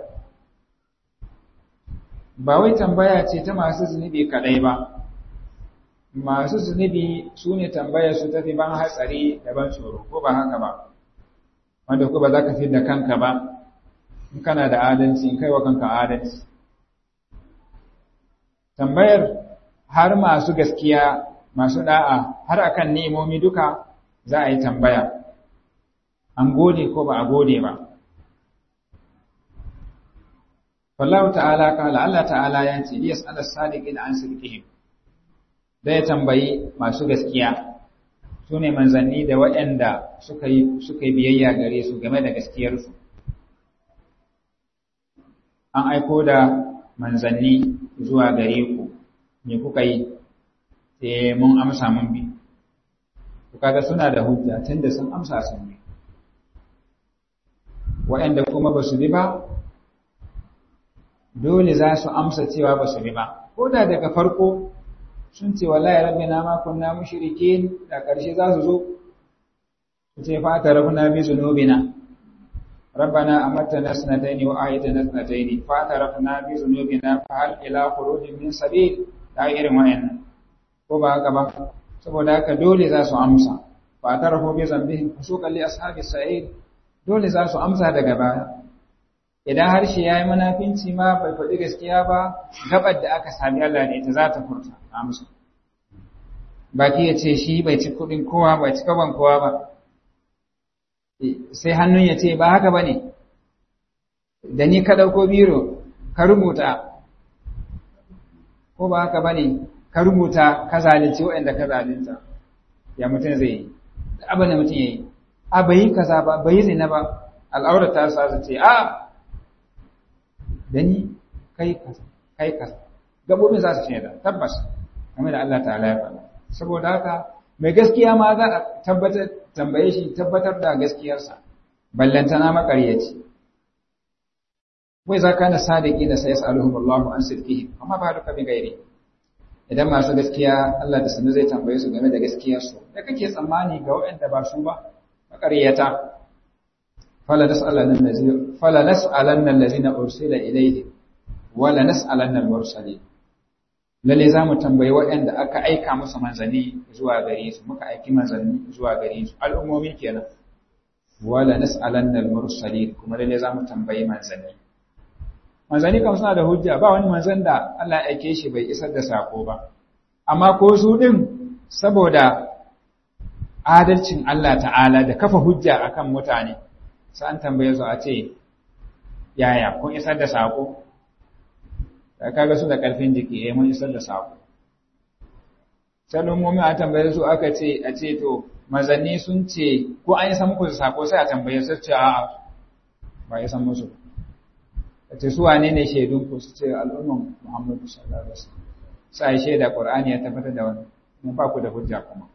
ba wai tambaya ce ta masu zunubi kadai ba masu zunubi su ne tambayar su tafi ban hatsari da ban tsoro ko ba haka ba wanda ko ba za ka fi da kanka ba in kana da adalci in kai wa kanka adalci tambayar har masu gaskiya masu da'a har akan nemomi duka za a yi tambaya an gode ko ba a gode ba Wallahu ta'ala kala Allah ta'ala ya ce yes ala sadiqin an sidqihim da ya tambayi masu gaskiya su ne manzanni da waɗanda suka yi suka yi biyayya gare su game da gaskiyarsu an aiko da manzanni zuwa gare ku me kuka yi sai mun amsa mun bi to kaga suna da hujja tunda sun amsa sun bi waɗanda kuma ba su bi ba dole za su amsa cewa ba su bi ba ko da daga farko sun ce wallahi rabbina ma kunna mushrikin da ƙarshe za su zo su ce fa ta rabbuna bi zunubina ربنا أمتنا سنتين وآيتنا سنتين فاعترفنا بذنوبنا فهل إلى خروج من سبيل لا irin wayannan ko ba haka ba saboda haka dole za su amsa fa tarafu bi zambihim fusuqan li ashabi sa'id dole za su amsa daga baya idan harshe yayi munafinci ma bai faɗi gaskiya ba gabar da aka sami Allah ne ita za ta furta amsa baki ya ce shi bai ci kuɗin kowa bai ci gaban kowa ba sai hannun ya ce ba haka ba ne da ni ka ɗauko biro ka rubuta ko ba haka ba ne ka rubuta ka zalunci waɗanda ka zalunta ya mutum zai yi abin da mutum ya yi a bai yi kaza ba bai yi zina ba al'aurar ta sa su ce a da ni kai kaza kai kaza gabobin za su ce da tabbas game da Allah ta'ala ya faɗa saboda haka mai gaskiya ma za a tabbatar tambaye shi tabbatar da gaskiyarsa ballantana makaryaci wai za ka na sadiki da sai sa'aluhum Allahu an sirfihi amma ba duka bi gairi idan masu gaskiya Allah da sanu zai tambaye su game da gaskiyarsu da kake tsammani ga waɗanda ba su ba makaryata fala nas'alanna allazina fala nas'alanna allazina ursila ilayhi wala nas'alanna al-mursalin lalle za mu tambayi waɗanda aka aika musu manzanni zuwa gare su muka aiki manzanni zuwa gare su al'ummomi kenan wala nas'alanna al-mursalin kuma lalle za mu tambayi manzanni manzanni kam suna da hujja ba wani manzan da Allah ya aike shi bai isar da sako ba amma ko su din saboda adalcin Allah ta'ala da kafa hujja akan mutane sai an tambaye su a ce yaya kun isar da sako kaga su da ƙarfin jiki eh mun isar da sako sanin a tambaye su aka ce a ce to mazanni sun ce ko an yi san muku da sako sai a tambaye su ce a'a ba ya san musu ce su wane ne shaidun ku su ce al'umman Muhammadu sallallahu alaihi wasallam sai shaida Qur'ani ya tabbatar da wannan mun ba ku da hujja kuma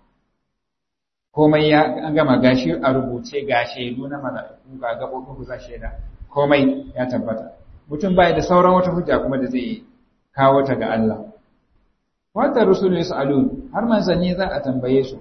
komai ya an gama gashi a rubuce ga shaidu na mala'iku ga gabobin ku za shaida komai ya tabbata mutum bai da sauran wata hujja kuma da zai kawo ta ga Allah wata rusulu yas'alun har manzanni za a tambaye su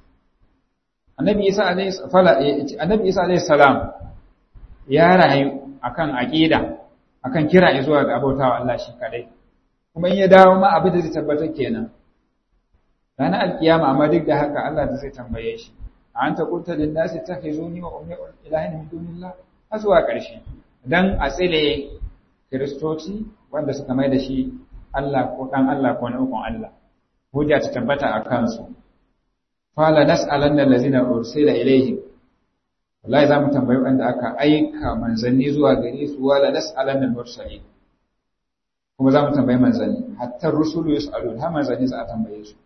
annabi isa alayhi fala annabi isa alayhi salam ya rayu akan aqida akan kira zuwa ga abautawa Allah shi kadai kuma in ya dawo ma abin da zai tabbatar kenan ranar alkiyama amma duk da haka Allah da zai tambaye shi a anta qulta lin nasi takhizuni wa ummi ilahin min dunillah har zuwa ƙarshe dan a tsile kiristoci wanda suka mai da shi Allah ko dan Allah ko na ukun Allah hujja ta tabbata a kansu fala nas'alanna allazina ursila ilayhim wallahi zamu tambayi wanda aka aika manzanni zuwa gare su wala nas'alanna al-mursalin kuma zamu tambayi manzanni hatta rusulu yas'alun har manzanni za a tambaye su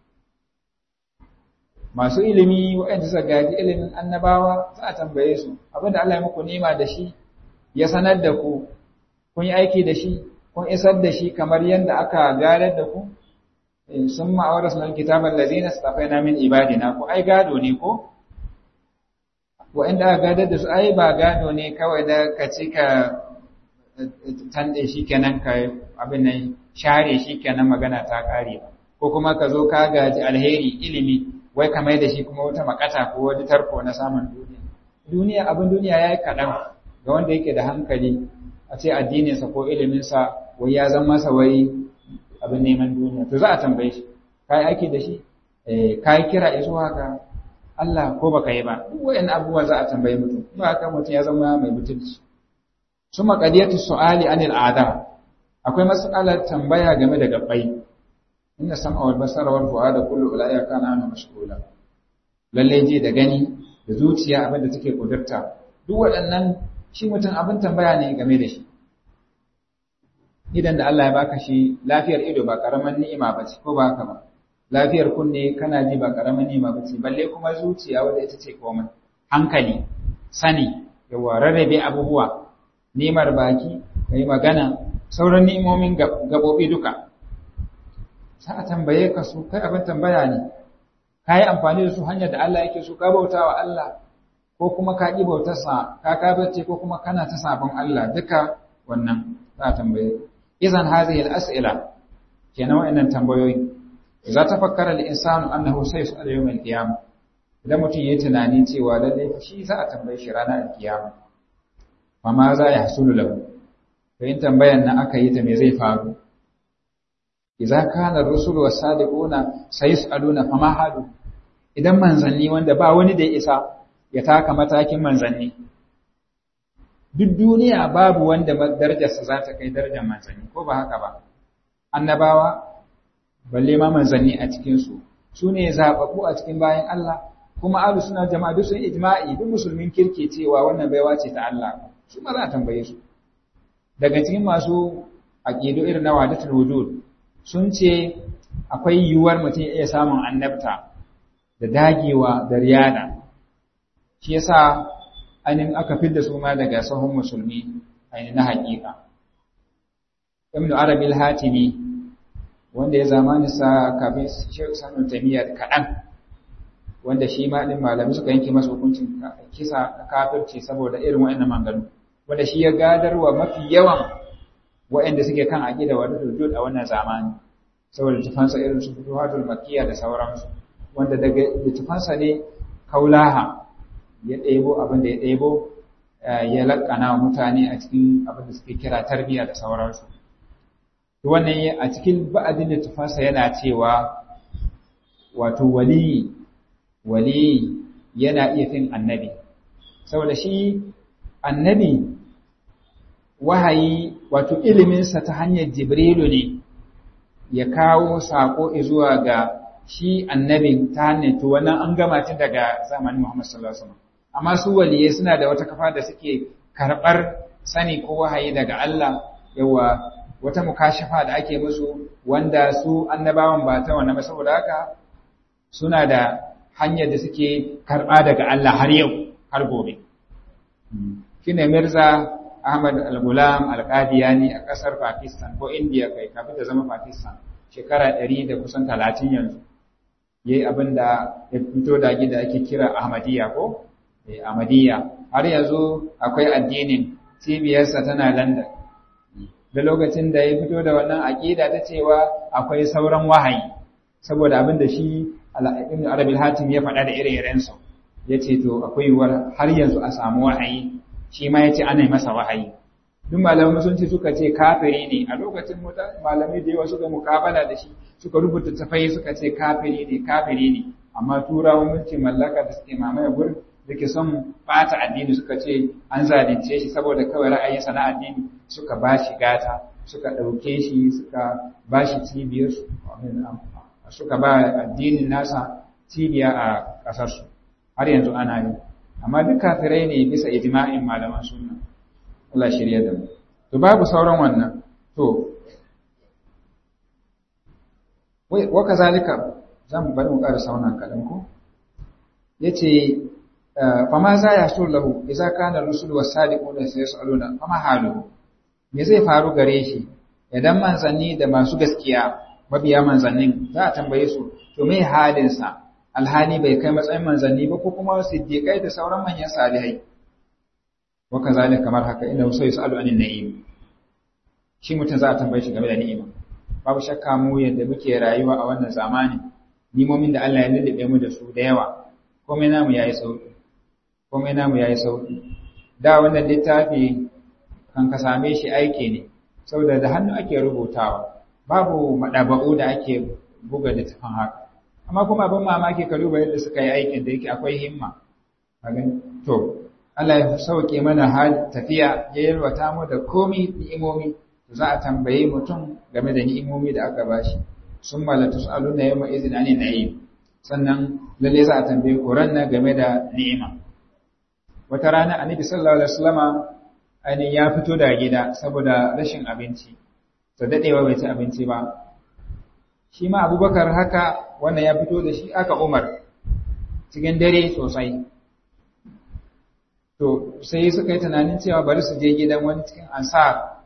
masu ilimi waɗanda suka gaji ilimin annabawa za a tambaye su abinda Allah ya muku nema da shi ya sanar da ku kun yi aiki da shi kun isar da shi kamar yadda aka gadar da ku sun ma'awar sunan kitabar lazina su tafai min ibadina ko ai gado ne ko wa'inda aka gadar da su ai ba gado ne kawai da ka ci ka tande shi kenan ka abin nan share shi kenan magana ta kare ba ko kuma ka zo ka gaji alheri ilimi wai ka mai da shi kuma wata makata ko wani tarko na samun duniya duniya abin duniya ya yi kaɗan ga wanda yake da hankali a ce addininsa ko iliminsa wai ya zama masa wai abin neman duniya to za a tambaye shi ka yi aiki da shi ka yi kira zuwa ga Allah ko baka yi ba duk wayan abubuwa za a tambaye mutum ba haka mutum ya zama mai mutunci su maqadiyatu su'ali anil ada akwai mas'alar tambaya game da gabbai inna sam'a wal basara wal fu'ada kullu ulaika kana anhu mashghula lalle ji da gani da zuciya abin da take kudurta duk waɗannan shi mutum abin tambaya ne game da shi idan da Allah ya baka shi lafiyar ido ba karaman ni'ima ba ce ko ba haka ba lafiyar kunne kana ji ba karaman ni'ima ba ce balle kuma zuciya wadda ita ce komai hankali sani yawa rarrabe abubuwa ni'imar baki kai magana sauran ni'imomin gabobi duka sai a tambaye ka su kai abin tambaya ne ka yi amfani da su hanyar da Allah yake so ka bauta wa Allah ko kuma ka ƙi bautarsa ka kabace ko kuma kana ta sabon Allah duka wannan za a tambaye idan hadhihi al-as'ila kenan wa'annan tambayoyi za ta fakkara al-insanu annahu sayus'al yawm al-qiyamah idan mutum yayi tunani cewa lalle shi za a tambaye shi ranar al-qiyama fa ma za ya hasulu lahu to in tambayan nan aka yi ta me zai faru idza kana ar-rusul was-sadiquna sayas'aluna fa ma halu idan manzanni wanda ba wani da ya isa ya taka matakin manzanni duk duniya babu wanda darajarsa za ta kai darajar manzanni ko ba haka ba annabawa balle ma manzanni a cikinsu su ne zaɓaɓɓu a cikin bayan Allah kuma alu suna jama'a duk sun ijma'i duk musulmin kirke cewa wannan baiwa ce ta Allah su ma za a tambaye su daga cikin masu aqidu irin na wadatul wujud sun ce akwai yiwuwar mutum ya iya samun annabta da dagewa da riyada shi yasa ainihin aka fidda su ma daga sahun musulmi ainihin na haƙiƙa ibn arabi al-hatimi wanda ya zamani sa kafin Sheikh Sanu Taymiyyah kaɗan wanda shi ma din malami suka yanke masa hukuncin kisa kafirci saboda irin wa'annan manganu wanda shi ya gadarwa mafi yawan wa'anda suke kan aqida wa dudud a wannan zamani saboda tufansa irin su futuhatul makkiyya da sauransu wanda daga tufansa ne kaulaha ya ɗebo abin da ya ɗebo ya laƙana wa mutane a cikin abin da suke kira tarbiyya da sauransu wannan a cikin ba'adin littafansa yana cewa wato wali wali yana iya fin annabi saboda shi annabi wahayi wato iliminsa ta hanyar jibrilu ne ya kawo sako zuwa ga shi annabin ta hanyar to wannan an gama tun daga zamanin Muhammad sallallahu alaihi wasallam amma su waliye suna da wata kafa da suke karɓar sani ko wahayi daga Allah yawa wata mukashafa da ake musu wanda su annabawan ba ta wannan ba saboda haka suna da hanyar da suke karɓa daga Allah har yau har gobe shine Mirza Ahmad Al-Gulam Al-Qadiyani a ƙasar Pakistan ko India kai kafin ta zama Pakistan shekara 100 da kusan 30 yanzu yayi abin da ya fito da gida ake kira Ahmadiyya ko eh Ahmadiyya har yanzu akwai addinin cibiyarsa tana London da lokacin da ya fito da wannan aƙida ta cewa akwai sauran wahayi saboda abin da shi Ibn Arabil Hatim ya faɗa da ire-irensu ya ce to akwai yiwuwar har yanzu a samu wahayi shi ma ya ce ana masa wahayi duk malaman musulunci suka ce kafiri ne a lokacin malamai da yawa suka mukabala da shi suka rubuta tafai suka ce kafiri ne kafiri ne amma turawan mulkin mallaka da suke mamaye gurin da ke son bata addini suka ce an zalunce shi saboda kawai ra'ayinsa na addini suka ba shi gata suka ɗauke shi suka ba shi cibiyar suka ba addinin nasa cibiya a ƙasarsu har yanzu ana yi amma duk kafirai ne bisa ijma'in malaman sunna Allah shirya da mu to babu sauran wannan to wai wa kazalika zan bari mu ƙara saunan kaɗan ko yace fama za ya so lahu idza kana rusul was-sadiquna sayasaluna fama halu me zai faru gare shi idan manzanni da masu gaskiya mabiya manzannin za a tambaye su to me halin sa alhali bai kai matsayin manzanni ba ko kuma siddiqai da sauran manyan salihai wa kazalika kamar haka inna sai yasalu anin na'im shi mutum za a tambaye shi game da ni'ima babu shakka mu yadda muke rayuwa a wannan zamani nimomin da Allah ya lullube mu da su da yawa komai namu yayi sauki komai namu yayi sauki da wannan littafi kan ka same shi aiki ne saboda da hannu ake rubutawa babu madaba'u da ake buga littafin haka amma kuma abin mamaki ka duba yadda suka yi aikin da yake akwai himma to Allah ya sauke mana hal tafiya ya yalwata mu da komi ni'imomi to za a tambaye mutum game da ni'imomi da aka bashi sun malatu aluna yawma izin ani na'im sannan lalle za a tambaye ku ranna game da ni'ima wata rana annabi sallallahu alaihi wasallama ainihin ya fito da gida saboda rashin abinci to dadewa bai ci abinci ba shi ma abubakar haka wannan ya fito da shi aka umar cikin dare sosai to sai suka yi tunanin cewa bari su je gidan wani cikin ansar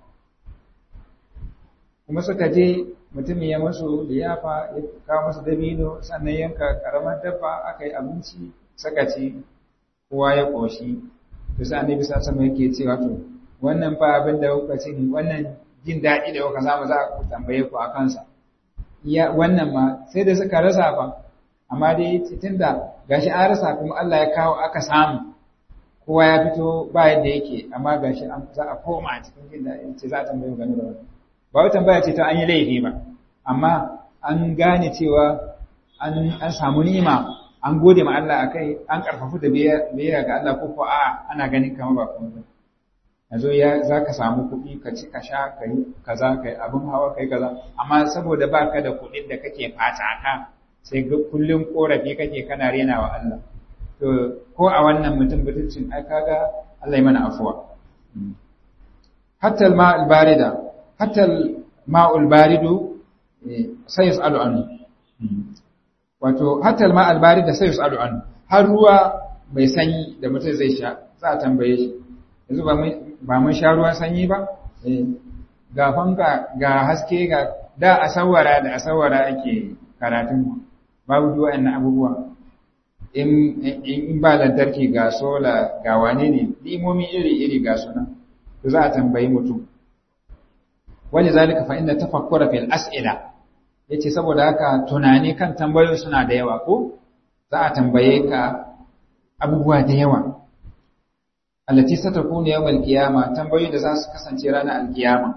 kuma suka je mutumin ya masu liyafa ya kawo masu dabino sannan yanka karamar dabba aka yi abinci suka ci kowa ya ƙoshi to sai annabi sa sama yake cewa to wannan fa abin da kuka ci wannan jin daɗi da kuka samu za ku tambaye ku a kansa ya wannan ma sai da suka rasa fa amma dai tunda gashi an rasa kuma Allah ya kawo aka samu kowa ya fito ba yadda yake amma gashi an za a koma a cikin jin daɗi ce za a tambaye game da wannan ba wai tambaya ce ta an yi laifi ba amma an gane cewa an an samu nima an gode ma Allah akai an karfafu da biyayya ga Allah ko ko a ana ganin kamar ba kuma yanzu ya za ka samu kuɗi ka ci ka sha ka yi kaza ka yi abin hawa ka yi kaza amma saboda ba ka da kuɗin da kake fata ka sai ga kullum korafi kake kana rena wa Allah to ko a wannan mutum mutuncin ai kaga Allah ya mana afuwa hatta al-ma al-barida hatta al-ma al-baridu sai yasalu anhu wato hatta al-ma al-barida sai yasalu anhu har ruwa mai sanyi da mutum zai sha za a tambaye shi yanzu ba mun ba mun sha ruwan sanyi ba ga fanka ga haske ga da a sawara da a sawara ake karatun babu duk waɗannan abubuwa in ba lantarki ga sola ga wane ne limomi iri-iri ga suna to za a tambayi mutum wani zalika fa inda tafakkura fil as'ila yace saboda haka tunani kan tambayoyi suna da yawa ko za a tambaye ka abubuwa da yawa allati satakunu yawmal qiyama tambayoyi da za su kasance ranar alkiyama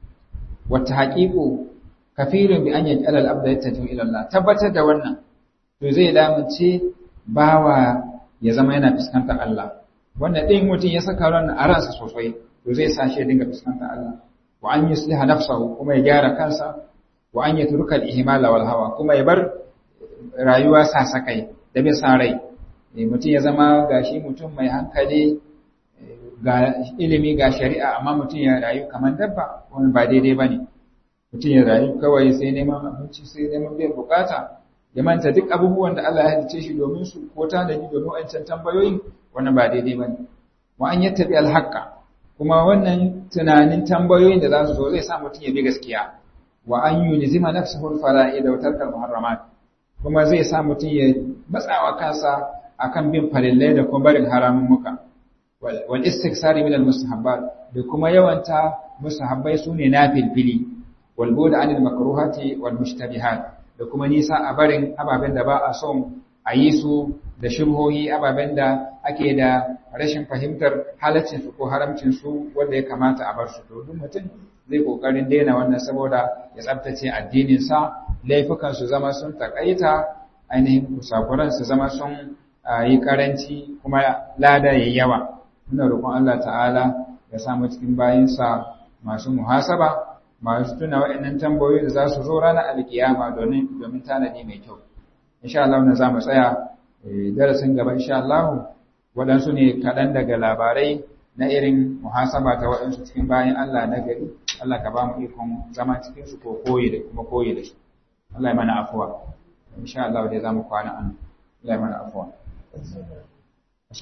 wata haqiqu kafirun bi an yaj'ala al-abda yattaju ila Allah tabbatar da wannan to zai damunce bawa ya zama yana fuskantar Allah wannan ɗin mutum ya saka ran a ransa sosai to zai sa shi ya dinga fuskantar Allah wa an yusliha nafsahu kuma ya gyara kansa wa an yatruka al-ihmala wal hawa kuma ya bar rayuwa sasakai da bin san rai mutum ya zama gashi mutum mai hankali ga ilimi ga shari'a amma mutum ya rayu kamar dabba wani ba daidai bane mutum ya rayu kawai sai neman abinci sai neman biyan bukata ya manta duk abubuwan da Allah ya halice shi domin su ko tanadi domin wancan tambayoyin wannan ba daidai bane wa an yattabi alhaqa kuma wannan tunanin tambayoyin da za su zo zai sa mutum ya bi gaskiya wa an yunzima nafsuhu alfara'id wa tarka almuharramat kuma zai sa mutum ya matsawa kansa akan bin farillai da kuma barin haramun muka wal istiksari min almustahabbat da kuma yawanta mustahabbai sune nafilfili wal bu'd anil makruhati wal mushtabihat da kuma nisa a barin ababen da ba a son a yi su da shubhohi ababen da ake da rashin fahimtar halaccinsu ko haramcinsu wanda ya kamata a bar su to duk mutum zai kokarin daina wannan saboda ya tsabtace addininsa laifukan su zama sun takaita ainihin kusakuran su zama sun yi karanci kuma lada yayi yawa muna roƙon Allah ta'ala ya samu cikin bayinsa masu muhasaba masu tuna waɗannan tambayoyi da za su zo ranar alkiyama domin domin tanadi mai kyau insha Allah na za mu tsaya darasin gaba insha Allah waɗansu ne kaɗan daga labarai na irin muhasaba ta waɗansu cikin bayan Allah na gari Allah ka ba mu ikon zama cikin su ko koyi da kuma koyi da su Allah ya mana afuwa insha Allah dai za mu kwana an Allah ya mana afuwa